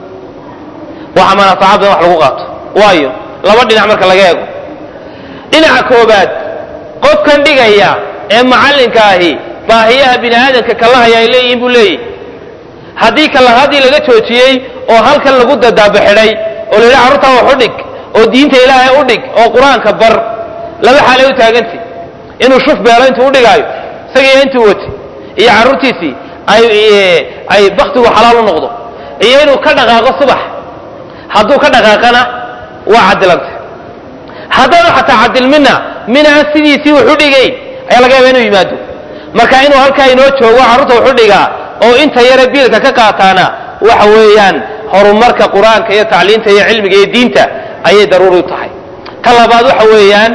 waxa manaafacaad badan wax lagu qaato waayo laba dhinac marka laga eego dhinaca koobaad qofkan dhigaya ee macallinka ahi baahiyaha bini aadamka kalahaya ay leeyihiin buu leeyihi haddii kalahadii laga joojiyey oo halkan lagu dadaaba xidhay oo la yidhi carruurtaa wax u dhig oo diinta ilaahay u dhig oo qur-aanka bar laba xaalay u taagantay inuu shuf beelo intuu udhigaayo isagiiyo intuu wati iyo carruurtiisii ay ay baktigu xalaal u noqdo iyo inuu ka dhaqaaqo subax hadduu ka dhaqaaqana waa cadilanta haddaanu xataa cadilmina minaa sidiisii wuxu dhigayn ayaa laga yaaba inuu yimaado marka inuu halkaa inoo joogo carruurta wuxu dhigaa oo inta yare biilka ka qaataana waxa weeyaan horumarka qur-aanka iyo tacliinta iyo cilmiga iyo diinta ayay daruuri u tahay ta labaad waxa weeyaan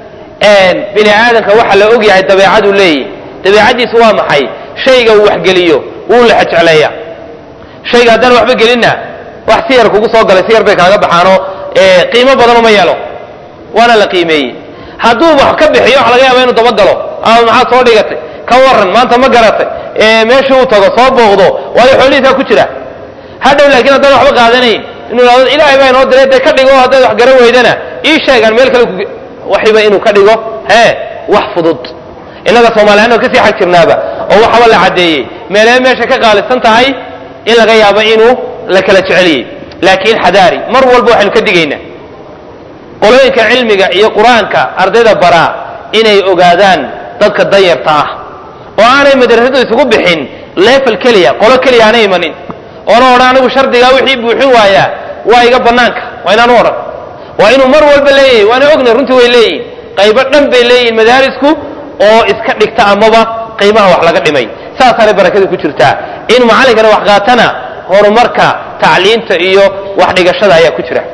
bini aadamka waxa la ogyahay dabeecadu leeyahy dabeecadiisu waa maxay shayga uu waxgeliyo wuu la xejecleeya shayga haddaan waxba gelinna wax si yar kugu soo galay si yar bay kaaga baxaanoo qiimo badan uma yeelo waana la qiimeeyey hadduu wax ka bixiyo waxa laga yaaba inuu dabagalo ama maxaad soo dhigatay ka waran maanta ma garatay meeshii uu tago soo booqdo waayo xoolihiisaa ku jira hadhow laakiin haddaan waxba qaadanayn inuu ihahdo ilaahay baa inoo diray dee ka dhigo haddaad wax garan weydana ii sheegaan meel kale waxiba inuu ka dhigo hee wax fudud innaga soomaaliyaanoo kasii xag jirnaaba oo waxaba la caddeeyey meelee meesha ka qaalisan tahay in laga yaabo inuu la kala jeceliyey laakiin xadaari mar walba waxaynu ka digaynaa qolooyinka cilmiga iyo qur-aanka ardayda baraa inay ogaadaan dadka dayarta ah oo aanay madrasadu isugu bixin leefel keliya qolo keliya aanay imanin oona odhan anigu shardigaa wixii buuxin waayaa waa iga bannaanka waa inaanu odhan waa inuu mar walba leeyahay waana ognay runtii way leeyihin qaybo dhan bay leeyihin madaarisku oo iska dhigta amaba qiimaha wax laga dhimay saasaanay barakada ku jirtaa in macallinkana wax qaatana horumarka tacliinta iyo wax dhigashada ayaa ku jira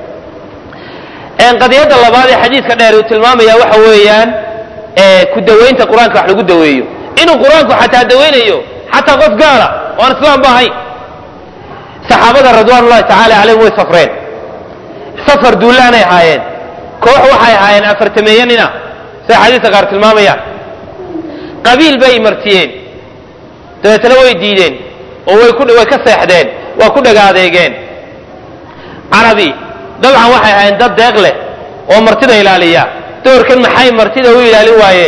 qadiyadda labaad ee xadiidka dheer uu tilmaamaya waxa weeyaan ku dawaynta qur-aanka wax lagu daweeyo inuu qur-aanku xataa dawaynayo xataa qof gaala oo aan islaam ba ahayn saxaabada ridwaan ullahi tacaala calayhim way safreen safar duulaanay ahaayeen koox waxay ahaayeen afartameeyo nina siday xadiiska qaar tilmaamayaan qabiil bay martiyeen dabeetana way diideen oo way ku way ka seexdeen waa ku dhagaadeegeen carabi dabcan waxay ahaayeen dad deeq leh oo martida ilaaliya doorkan maxay martida u ilaalin waayeen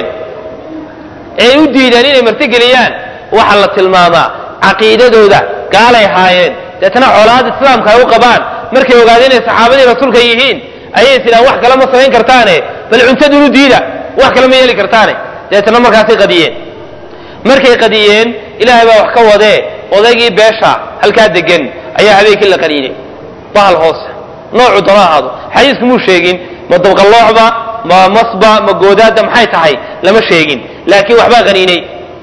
ee u diideen inay marti geliyaan waxaa la tilmaamaa caqiidadooda gaalay ahaayeen deetana colaad islaamka ay u qabaan markay ogaadeen inay saxaabadii rasuulka yihiin ayay tidhaan wax kale ma samayn kartaane bal cuntadunu diida wax kale ma yeeli kartaane deetana markaasay qadiyeen markay qadiyeen ilaahay baa wax ka wadee odaygii beesha halkaa degan ayaa habeenkii la qaniinay bahal hoose noocu doona ahaado xadiisku muu sheegin ma dabqallooxba ma masba ma goodaadda maxay tahay lama sheegin laakiin waxbaa qaniinay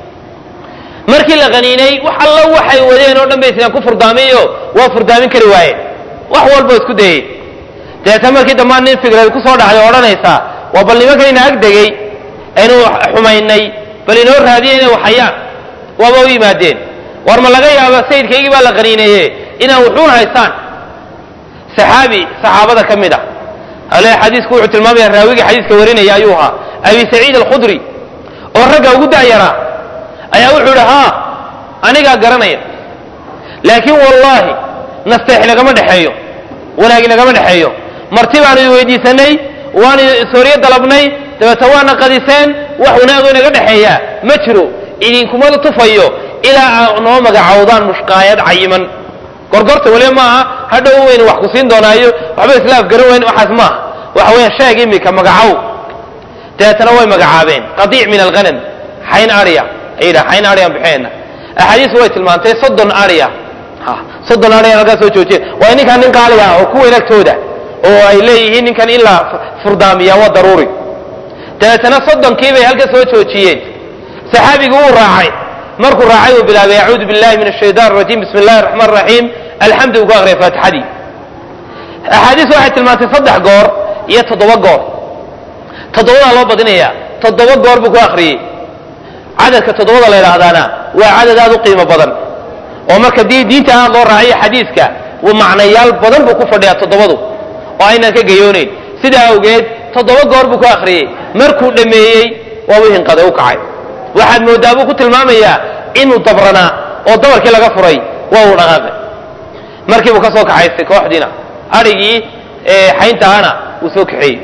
markii la qaniinay wax alla waxay wadeen oo dhan bay islaan ku furdaamiyo waa furdaamin kari waayeen wax walba isku dayey deeta markii dambaan nin fikrad ku soo dhacday oo odhanaysaa waa bal nimankayna ag degay aynu xumaynay bal inoo raadiya inay waxayaan waaba u yimaadeen war ma laga yaaba sayidkaygii baa la qaniineeye inaan wuxuun haystaan saxaabi saxaabada ka mid ah ale xadiisku wuxuu tilmaamaya raawiga xadiiska warinaya ayuu ahaa abi saciid alkhudri oo ragga ugu da'yaraa ayaa wuxuu idhi haa anigaa garanaya laakiin wallaahi nasteex inagama dhexeeyo wanaag inagama dhexeeyo marti baanu idin weydiisanay waanu sooryo dalabnay dabeeta waana qadiseen wax wanaago inaga dhexeeya ma jiro idinkumada tufayo ilaa aa noo magacowdaan mushqaayad cayiman gorgorta waliba maaha hadhow weynu wax ku siin doonaayo waxba islaaf garan weyn waxaas maaha waxa weeyaan sheeg imika magacow dabeetana way magacaabeen qadiic min alghanam xayn arya ay yidhaha xayn aryaan bixinayna axaadiisu way tilmaantay soddon arya soddon aryan halkaa soo joojiye waa ninkan nin qaali ah oo ku weyn agtooda oo ay leeyihiin ninkan in la furdaamiyaa waa daruuri dabeetana soddonkii bay halka soo joojiyeen saxaabigu wuu raacay markuu raacay uu bilaabay acuudu billahi min ashaytan arajiim bismi illahi raxmaan raxiim alxamdu uu ku aqriyay faatixadii axaadiis waxay tilmaantay saddex goor iyo toddoba goor toddobadaa loo badinaya toddoba goor buu ku akhriyey cadadka toddobada la yidhaahdaana waa cadad aad u qiimo badan oo marka dii diinta aad loo raaciyo xadiiska macnayaal badan buu ku fadhiyaa toddobadu oo aynaan ka gayoonayn sidaa awgeed toddoba goor buu ku akhriyey markuu dhammeeyey waabuu hinqaday u kacay waxaad mooddaa buu ku tilmaamayaa inuu dabranaa oo dabarkii laga furay waa uu dhaqaaqay markii buu ka soo kaxaystay kooxdiina adhigii xayntahana wuu soo kaxeeyey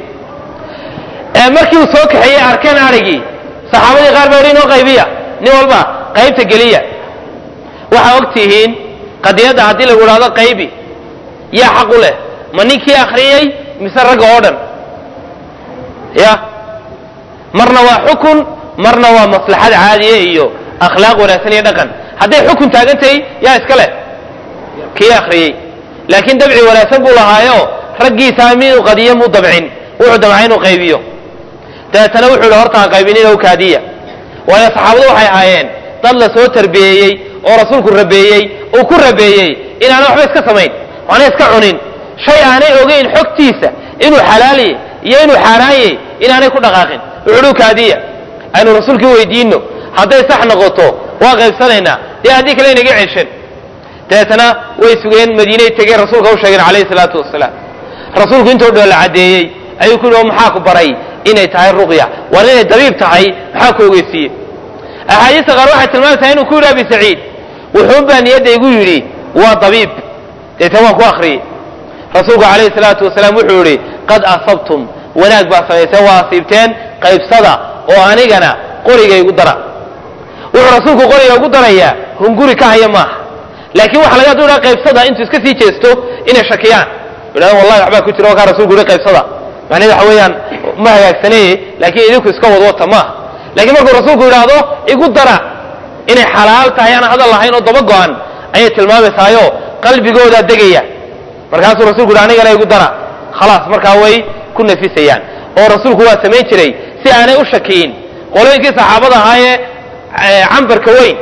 markii uu soo kaxeeyey arkeen adhigii saxaabadii qaar baa inoo qaybiya nin walba qaybta geliya waxaa og tihiin qadiyadda haddii lagu idhahdo qaybi yaa xaq u leh ma ninkii akhriyey mise ragga oo dhan ya marna waa xukun marna waa maslaxad caadiya iyo akhlaaq wanaagsan iyo dhaqan hadday xukun taagan tahay yaa iska leh kii akhriyey laakiin dabci wanaagsan buu lahaayo raggiisaa miduu qadiyo muu dabcin wuxuu damcay inuu qaybiyo dabeetana wuxuu yihi horta ha qaybinina kaadiya waayo saxaabadu waxay ahaayeen dad la soo tarbiyeeyey oo rasuulku rabeeyey uu ku rabeeyey inaana waxba iska samayn waana iska cunin shay aanay ogeyn xogtiisa inuu xalaaliye iyo inuu xaaraanye inaanay ku dhaqaaqin wuxuu kaadiya aynu rasuulkii weydiino hadday sax noqoto waa qaybsanaynaa dee haddii kale inaga ceshan dabeetana way sugeen madiinay tegeen rasuulka u sheegeen calayhi salaatu wasalaam rasuulku intoo dhow la caddeeyey ayuu ku yidhi maxaa ku baray inay tahay ruqya war inay dabiib tahay maxaa ku ogeysiiye axaadiista qaar waxay tilmaamaysaa inuu ku yidhi abi saciid wuxuun baa niyadda igu yidhi waa dabiib deetan waan ku akhriyey rasuulku calayhi salaatu wasalaam wuxuu yidhi qad asabtum wanaag baa samayseen waa asiibteen qaybsada oo anigana qoriga igu dara wuxuu rasuulku qoriga ugu darayaa hunguri ka haya maaha laakiin waxa laga duhaa qaybsada intuu iska sii jeesto inay shakiyaan yidhahdan wallahi waxbaa ku jira oo kaa rasuulku yihi qaybsada macnaheed waxa weeyaan ma hagaagsaneye laakiin idinku iska wadwata maaha laakiin markuu rasuulku yidhaahdo igu dara inay xalaal tahay aan hadal lahayn oo daba go-an ayay tilmaamaysaayoo qalbigoodaa degaya markaasuu rasuulku yidhi anigana igu dara khalaas markaa way ku nafisayaan oo rasuulku waa samayn jiray si aanay u shakiyin qolooyinkii saxaabada ahaayee cambarka weyn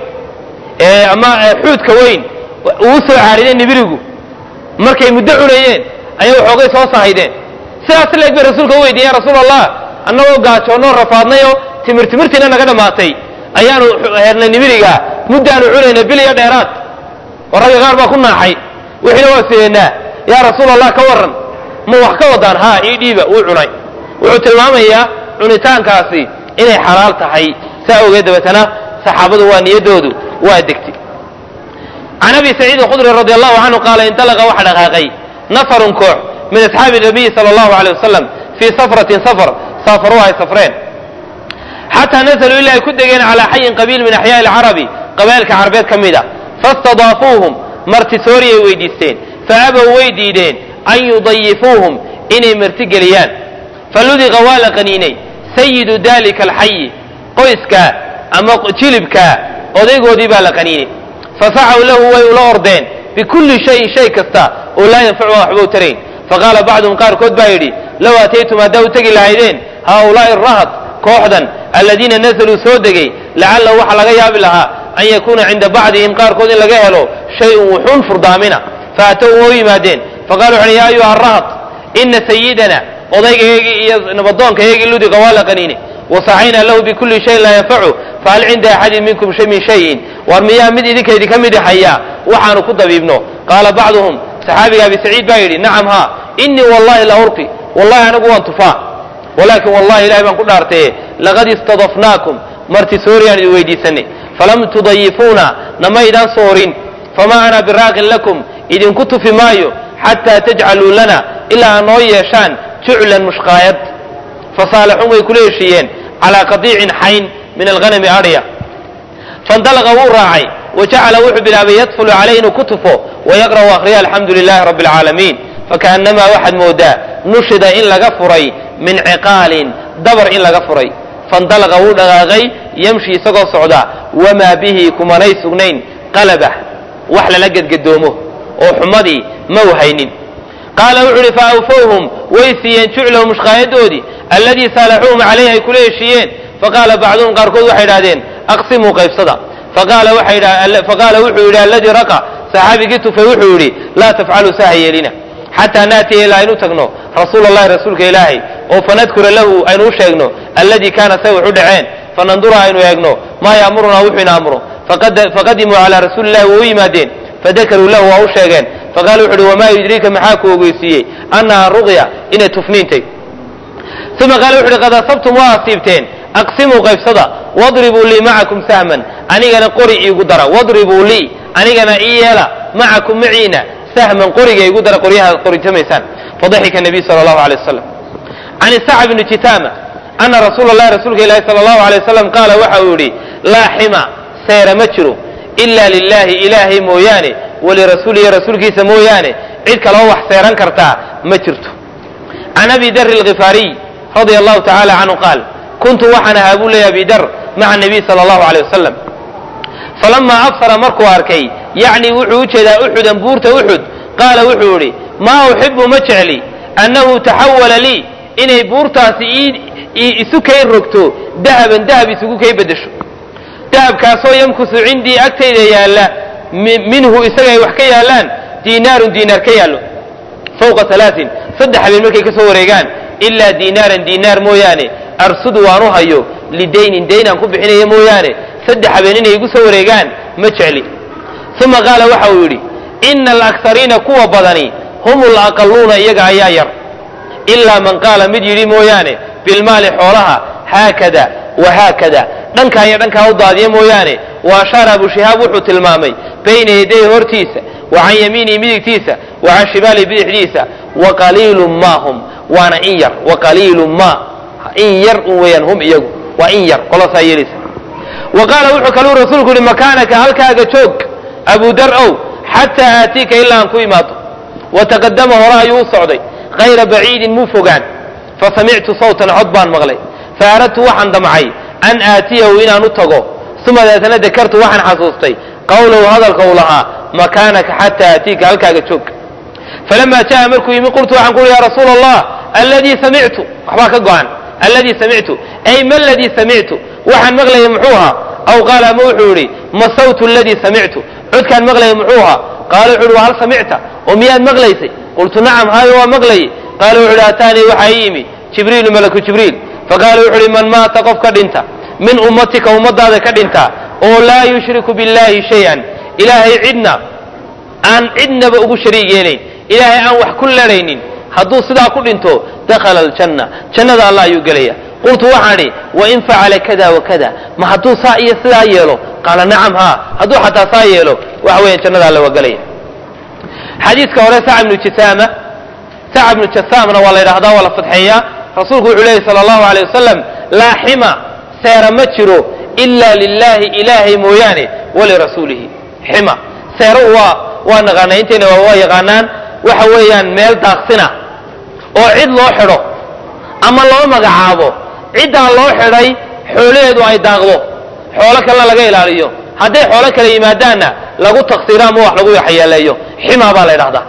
ama xuudka weyn uu soo caarideen nibirigu markay muddo cunayeen ayay waxoogay soo sahaydeen sidaas leeg bay rasuulka u weydiiyeen rasuul allah annagoo gaajoonnoo rafaadnayoo timir timirtiina naga dhammaatay ayaanu hernay nibiriga muddaanu cunayna bil iyo dheeraad oo ragga qaar baa ku naaxay wixiina waa sideennaa yaa rasuul allah ka warran ma wax ka wadaan haa ii dhiiba wuu cunay wuxuu tilmaamayaa cunitaankaasi inay xalaal tahay saa ogeed dabeetana saxaabadu waa niyaddoodu waa degtay can abi saciid alkhudri radi allahu canhu qaala intalaqa waxa dhaqaaqay nafarun koox min asxaabi nabiyi sala allahu aleyh wasalam fii safratin safar saafaruhu ay safreen xataa nazaluu ilaa ay ku degeen calaa xayin qabiil min axyaai alcarabi qabailka carabeed ka mid a fastadaafuuhum martisooriyay weydiisteen faabow way diideen an yudayifuuhum inay martigeliyaan faludiqa waa la qaniinay sayidu dalika alxayi qoyska ama jilibka odaygoodii baa la qaniinay fasacaw lahu way ula ordeen bikulli shayin shay kasta oo laa yanfacu waxba u tarayn faqaala bacduhum qaarkood baa yidhi low ataytum haddaa u tegi lahaydeen haaulaai rahad kooxdan aladiina nazaluu soo degay lacallahu waxa laga yaabi lahaa an yakuuna cinda bacdihim qaarkood in laga helo shay-un wuxuun furdaamina faatow waa u yimaadeen faqala wuxu ya ayuha rahad ina sayidana odaygaygii iyo nabadoonkaygii ludiqa waa la qaniine wasaxayna lahu bikulli shayin laa yanfacu fahal cinda axadin minkum min shayin war miyaa mid idinka idinka midi hayaa waxaanu ku dabiibno qaala bacduhum saxaabiga abi saciid baa yidhi nacam haa inii wallahi la urqi wallahi anigu waan tufaa walaakin wallahi ilahay baan ku dhaartaye laqad istadafnaakum marti sooriyaan idin weydiisanay falam tudayifuuna namaydaan soorin famaa ana biraaqin lakum idinku tufi maayo xataa tajcaluu lana ilaa aad noo yeeshaan juclan mushqaayad fasaalaxuun way kula heshiiyeen calaa qadiicin xayn min alghanami adhya faindalaqa wuu raacay wa jacala wuxuu bilaabay yadfulu calayh inuu ku tufo wayaqra'u akhriya alxamdu lilahi rabbi alcaalamiin fakaannamaa waxaad moodaa nushida in laga furay min ciqaalin dabar in laga furay faindalaqa wuu dhaqaaqay yamshi isagoo socda wamaa bihi kumanay sugnayn qalabah wax lala gedgadoomo oo xumadii ma u haynin qaala wuxu uhi faawfowhum way siiyeen juclahu mushqaayadoodii alladii saalaxuuhum calayh ay kula heshiiyeen faqaala bacduhum qaarkood waxay idhahdeen aqsimuu qaybsada faqaala wuxuu yidhi alladii raqa saxaabigii tufay wuxuu yidhi laa tafcaluu saha yeelina xataa naatiya ilaa aynu tagno rasuul allahi rasuulka ilaahay oo fanadkura lahu aynu u sheegno alladii kaana say wax u dhaceen fanandura aynu eegno maa yaamurunaa wuxuu ina amro faqadimuu calaa rasuuli illahi waa u yimaadeen fadakaruu lahu waa u sheegeen faqala wuxu uhi wamaa yudriika maxaa ku ogeysiiyey annaha ruqya inay tufniintay uma qaala wuxu uhi qad asabtum waa asiibteen aqsimuu qaybsada wadribuu lii macakum sahman anigana qori iigu dara wadribuu lii anigana ii yeela macakum maciina sahman qoriga igu dara qoryaha qoritamaysaan fadaxika nabiy sala allahu alay wasalam can isacab bni jitaama ana rasuula allahi rasuulka ilaahi sala allahu alay wasalam qaala waxa uu yidhi laa xima seera ma jiro ila lilahi ilaahay mooyaane walirasuulihi rasuulkiisa mooyaane cid kaloo wax seeran kartaa ma jirto can abi dari alkhifaariy radia allahu tacala canhu qaal kuntu waxaan ahaa buu leeya abi dar maca nabiy sala allahu aleyh wasalam falamaa absara markuu arkay yacni wuxuu u jeedaa uxudan buurta uxud qaala wuxuu idhi maa uxibu ma jecli annahu taxawala lii inay buurtaasi isu kay rogto dahaban dahab isugu kay beddesho dahabkaasoo yamkusu cindii agtayda yaalla minhu isaga ay wax ka yaallaan diinaarun diinaar ka yaallo fawqa alaain saddex habeen markay ka soo wareegaan ilaa diinaaran diinaar mooyaane arsudu waanu hayo lidaynin dayn aan ku bixinaya mooyaane saddex habeen inay igu soo wareegaan ma jecli uma qaala waxa uu yidhi ina alaksariina kuwa badani hum alaqaluuna iyaga ayaa yar ilaa man qaala mid yidhi mooyaane bilmaali xoolaha haakada wahaakada dhankaa iyo dhankaa u daadiya mooyaane wa ashaara abu shihaab wuxuu tilmaamay bayna yaday hortiisa wa can yamiinihi midigtiisa wa can shimaalihi bidixdiisa wa qaliilun ma hum waana in yar wa qaliilun ma in yar un weeyaan hum iyagu waa in yar qolasaa yeelaysa wa qaala wuxuu kaluu rasuulku yihi makaanaka halkaaga joog abu dar ow xataa aatiika ilaa aan ku imaado wa taqadama hore ayuu u socday hayra baciidin muu fogaan fasamictu sawtan cod baan maqlay faaradtu waxaan damcay an aatiyahu inaan u tago uma deetana dakartu waxaan xasuustay qawlahu hadalka uu lahaa makaanaka xataa aatiika halkaaga joog falama jaa markuu yimi qultu waxaan ku uhi ya rasuula allah alladii samictu waxbaa ka go-an alladii samictu ay ma ladii samictu waxaan maqlayay muxuu ahaa aw qaala ama wuxuu idhi ma sawtu aladii samictu codkaan maqlayay muxuu ahaa qaala wuxu uhi wa hal samicta oo miyaad maqlaysay qultu nacam haayo waa maqlayay qaala wuxu uhi ataanii waxaa ii yimi jibriilu malaku jibriil faqaala wuxu uhi man maata qof ka dhinta min ummatika ummadaada ka dhinta oo laa yushriku billahi shay-an ilaahay cidna aan cidnaba ugu shariig yeelayn ilaahay aan wax ku ladhaynin hadduu sidaa ku dhinto dakhala aljanna jannada allah ayuu gelaya qultu waxaan idhi wain facala kada wakada ma hadduu saa iyo sidaa yeelo qaala nacam haa hadduu xataa saa yeelo waxa weeyaan jannada alla waa gelaya xadiiska hore sac ibnu jisaama sac ibnu jasaamna waa la yidhahdaa waa la fadxeeyaa rasuulku wuxuu leeyay sala allahu aleyh wasalam laa xima seera ma jiro ila lilahi ilaahay mooyaane walirasuulihi xima seero waa waa naqaanaa intayna waa yaqaanaan waxa weeyaan meel daaqsina oo cid loo xidho ama loo magacaabo ciddaa loo xidhay xoolaheedu ay daaqdo xoolo kalena laga ilaaliyo hadday xoolo kale yimaadaanna lagu taksiiro ama wax lagu yaxyeeleeyo xima baa la ydhahdaa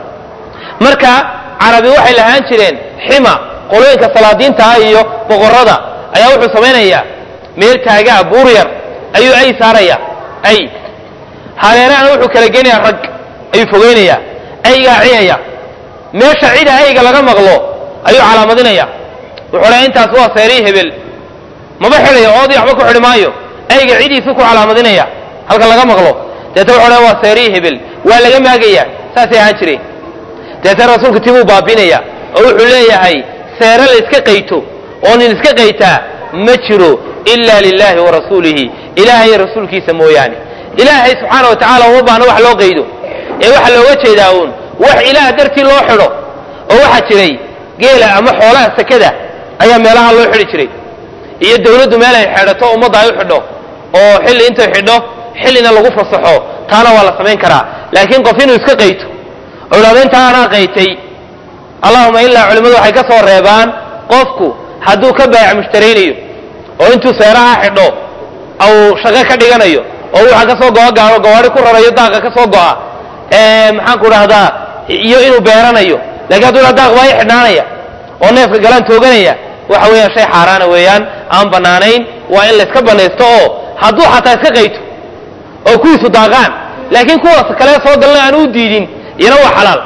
marka carabi waxay lahaan jireen xima qolooyinka salaadiinta ah iyo boqorada ayaa wuxuu samaynayaa meel taagaa buur yar ayuu ay saaraya ay hareerahana wuxuu kala geenayaa rag ayuu fogeynayaa aygaa ciyaya meesha cida ayga laga maqlo ayuu calaamadinaya wuxuu leeya intaas waa seerii hebel maba xidhayo oodii waxba ku xidhi maayo ayga cidiisu ku calaamadinaya halka laga maqlo deeta wuxuu leeya waa seerii hebel waa laga maagaya saasay ahaan jireen deeta rasuulku tibuu baabinaya oo wuxuu leeyahay seere la iska qayto oo nin iska qaytaa ma jiro ila lilahi wa rasuulihi ilaahay rasuulkiisa mooyaane ilaahay subxaana wa tacala uma baahno wax loo qaydo ee waxaa looga jeedaa uun wax ilaah dartii loo xidho oo waxaa jiray geela ama xoolaha sakada ayaa meelaha loo xidhi jiray iyo dawladdu meel ay xidhato ummadda ay u xidho oo xilli intay xidho xillina lagu fasaxo taana waa la samayn karaa laakiin qof inuu iska qayto oo idhahdo intaa anaa qaytay allahuma ilaa culimmadu waxay ka soo reebaan qofku hadduu ka baayac mushtaraynayo oo intuu seeraha xidho au shaqo ka dhiganayo oo waxaa ka soo go'a gaaro gawaari ku rarayo daaqa ka soo go'a maxaan ku dhahdaa iyo inuu beeranayo lakiin hadduu dha daaq baa i xidhnaanaya oo neefka galaan tooganaya waxa weeyaan shay xaaraana weeyaan aan bannaanayn waa in layska banaysto oo hadduu xataa iska qayto oo kuwiisu daaqaan laakiin kuwaas kale soo galna aan u diidin iyana waa xalaal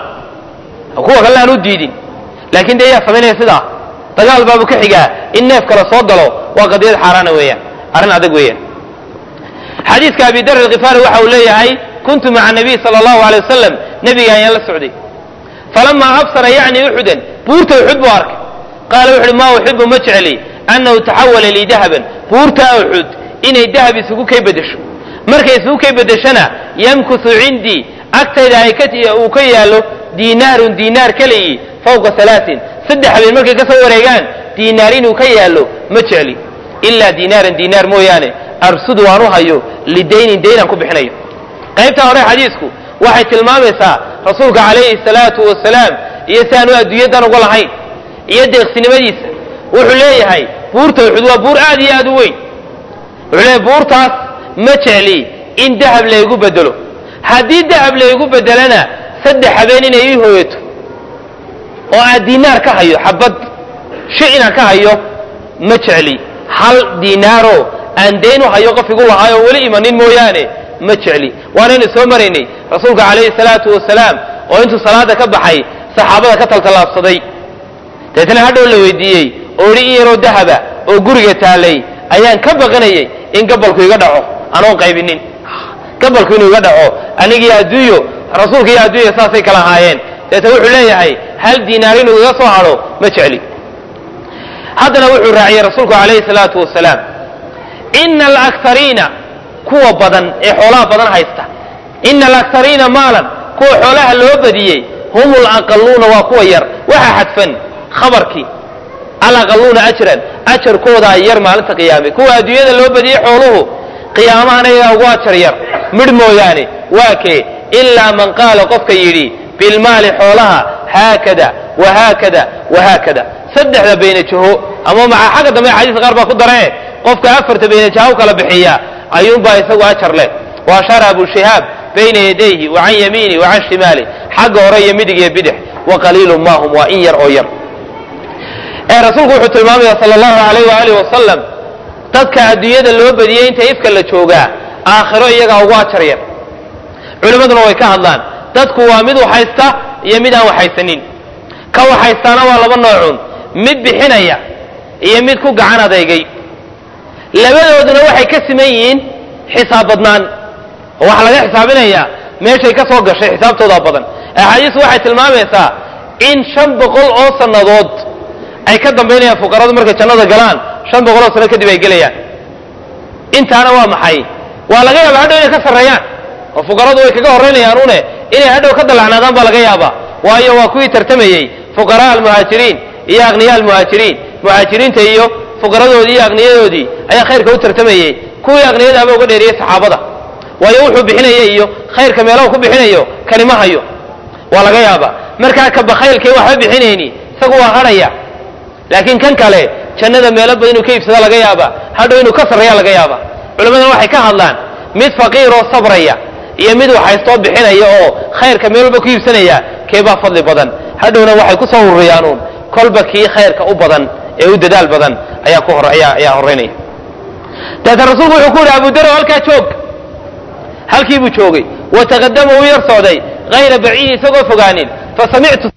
kuwa kalena aan u diidin laakiin dee yaa samaynaya sidaa dagaal baabu ka xigaa in neef kale soo galo waa qadiyad xaaraana weeyaan arrin adag weeyaan xadiiska abi dar alkifaari waxa uu leeyahay kuntu maca nabiy sala allahu alay wasalam nebiga ayaan la socday falamaa absara yacni uxudan buurta uxud buu arkay qaala wuxu uhi maa uxibu ma jecli annahu taxawala lii dahaban buurta uxud inay dahab isugu kay bedesho markay isugu kay bedeshana yamkusu cindii agtayda ay uu ka yaallo diinaarun diinaar keligii fawqa alaain saddex habeen markay ka soo wareegaan diinaar inuu ka yaallo ma jecli ilaa diinaaran diinaar mooyaane arsudu aan u hayo lidaynin daynaan ku bixinayo qaybtaa hore xadiisku waxay tilmaamaysaa rasuulka calayhi salaatu wasalaam iyo si aanu adduunyadan uga lahayn iyo deeqsinimadiisa wuxuu leeyahay buurta uxud waa buur aad iyo aad u weyn wuxuu leeyahy buurtaas ma jecli in dahab laygu bedelo haddii dahab laygu bedelana saddex habeen inay ii hooyato oo aan diinaar ka hayo xabad shi inaan ka hayo ma jecli hal diinaaro aan dayn u hayo qof igu lahaay oo weli imanin mooyaane ma jecli waanaynu soo maraynay rasuulka calayhi salaatu wasalaam oo intuu salaada ka baxay saxaabada ka taltallaabsaday deetna hadhow la weydiiyey oo idhi in yaroo dahaba oo guriga taalay ayaan ka baqanayay in gabalku iga dhaco anoon qaybinin gabalku inuu iga dhaco anigii adduunyo rasuulka iyo adduunya saasay kala ahaayeen deetna wuxuu leeyahay hal diinaar inuu iga soo hadho ma jecli haddana wuxuu raaciyey rasuulku calayhi salaatu wasalaam ina alakariina kuwa badan ee xoolaha badan haysta ina alakariina maalan kuwa xoolaha loo badiyey hum alaqaluuna waa kuwa yar waxaa xadfan khabarkii alaqaluuna ajran ajarkoodaa yar maalinta qiyaame kuwa adduunyada loo badiyey xooluhu qiyaamahana iyagaa ugu ajar yar midh mooyaane waa kee ilaa man qaala qofka yidhi bilmaali xoolaha haakada wahaakada wahaakada saddexda baynajaho ama maca xagga dambe xadiiska qaar baa ku daree qofka afarta baynajaha u kala bixiya ayuunbaa isagu ajar leh wa ashara abu shihaab bayna yadayhi wa can yamiini wa can shimaali xagga hore iyo midig iyo bidix wa qaliilun maahum waa in yar oo yar ee rasuulku wuxuu tilmaamaya sala allahu alayh waaalih wasalam dadka adduunyada loo badiyey inta ifka la joogaa aakhiro iyagaa ugu ajar yar culimmaduna way ka hadlaan dadku waa mid waxhaysta iyo mid aan waxhaysanin ka waxhaystaana waa laba noocun mid bixinaya iyo mid ku gacan adeegay labadooduna waxay ka siman yihiin xisaab badnaan oo waxaa laga xisaabinayaa meeshay ka soo gashay xisaabtoodaa badan axaadiistu waxay tilmaamaysaa in shan boqol oo sannadood ay ka dambaynayaan fuqaradu markay jannada galaan shan boqol oo sano kadib ay gelayaan intaana waa maxay waa laga yaaba hadhow inay ka sarreeyaan oo fuqaradu way kaga horraynayaan une inay hadhow ka dallacnaadaan baa laga yaabaa waayo waa kuwii tartamayey fuqaraa almuhaajiriin iyo aqniya almuhaajiriin muhaajiriinta iyo fuqaradoodii iyo aqniyadoodii ayaa khayrka u tartamayey kuwii aqniyadaaba uga dheeriyey saxaabada waayo wuxuu bixinaya iyo khayrka meelaha ku bixinayo kani ma hayo waa laga yaaba markaa ka bakhaylkay waxba bixinayni isagu waa hadhaya laakiin kan kale jannada meelo badan inuu ka iibsada laga yaaba hadhow inuu ka sarreeya laga yaaba culammadana waxay ka hadlaan mid faqiiroo sabraya iyo mid waxhaystoo bixinaya oo khayrka meel walba ku iibsanaya keebaa fadli badan hadhowna waxay ku soo ururiyaanuun kolba kii khayrka u badan ee u dadaal badan ayaa ku hor ayaa ayaa horraynaya dabeetana rasuulku wuxuu ku yidhi abudaro halkaa joog halkii buu joogay wataqadama uu yar socday hayra baciidi isagoo fogaanin fasamictu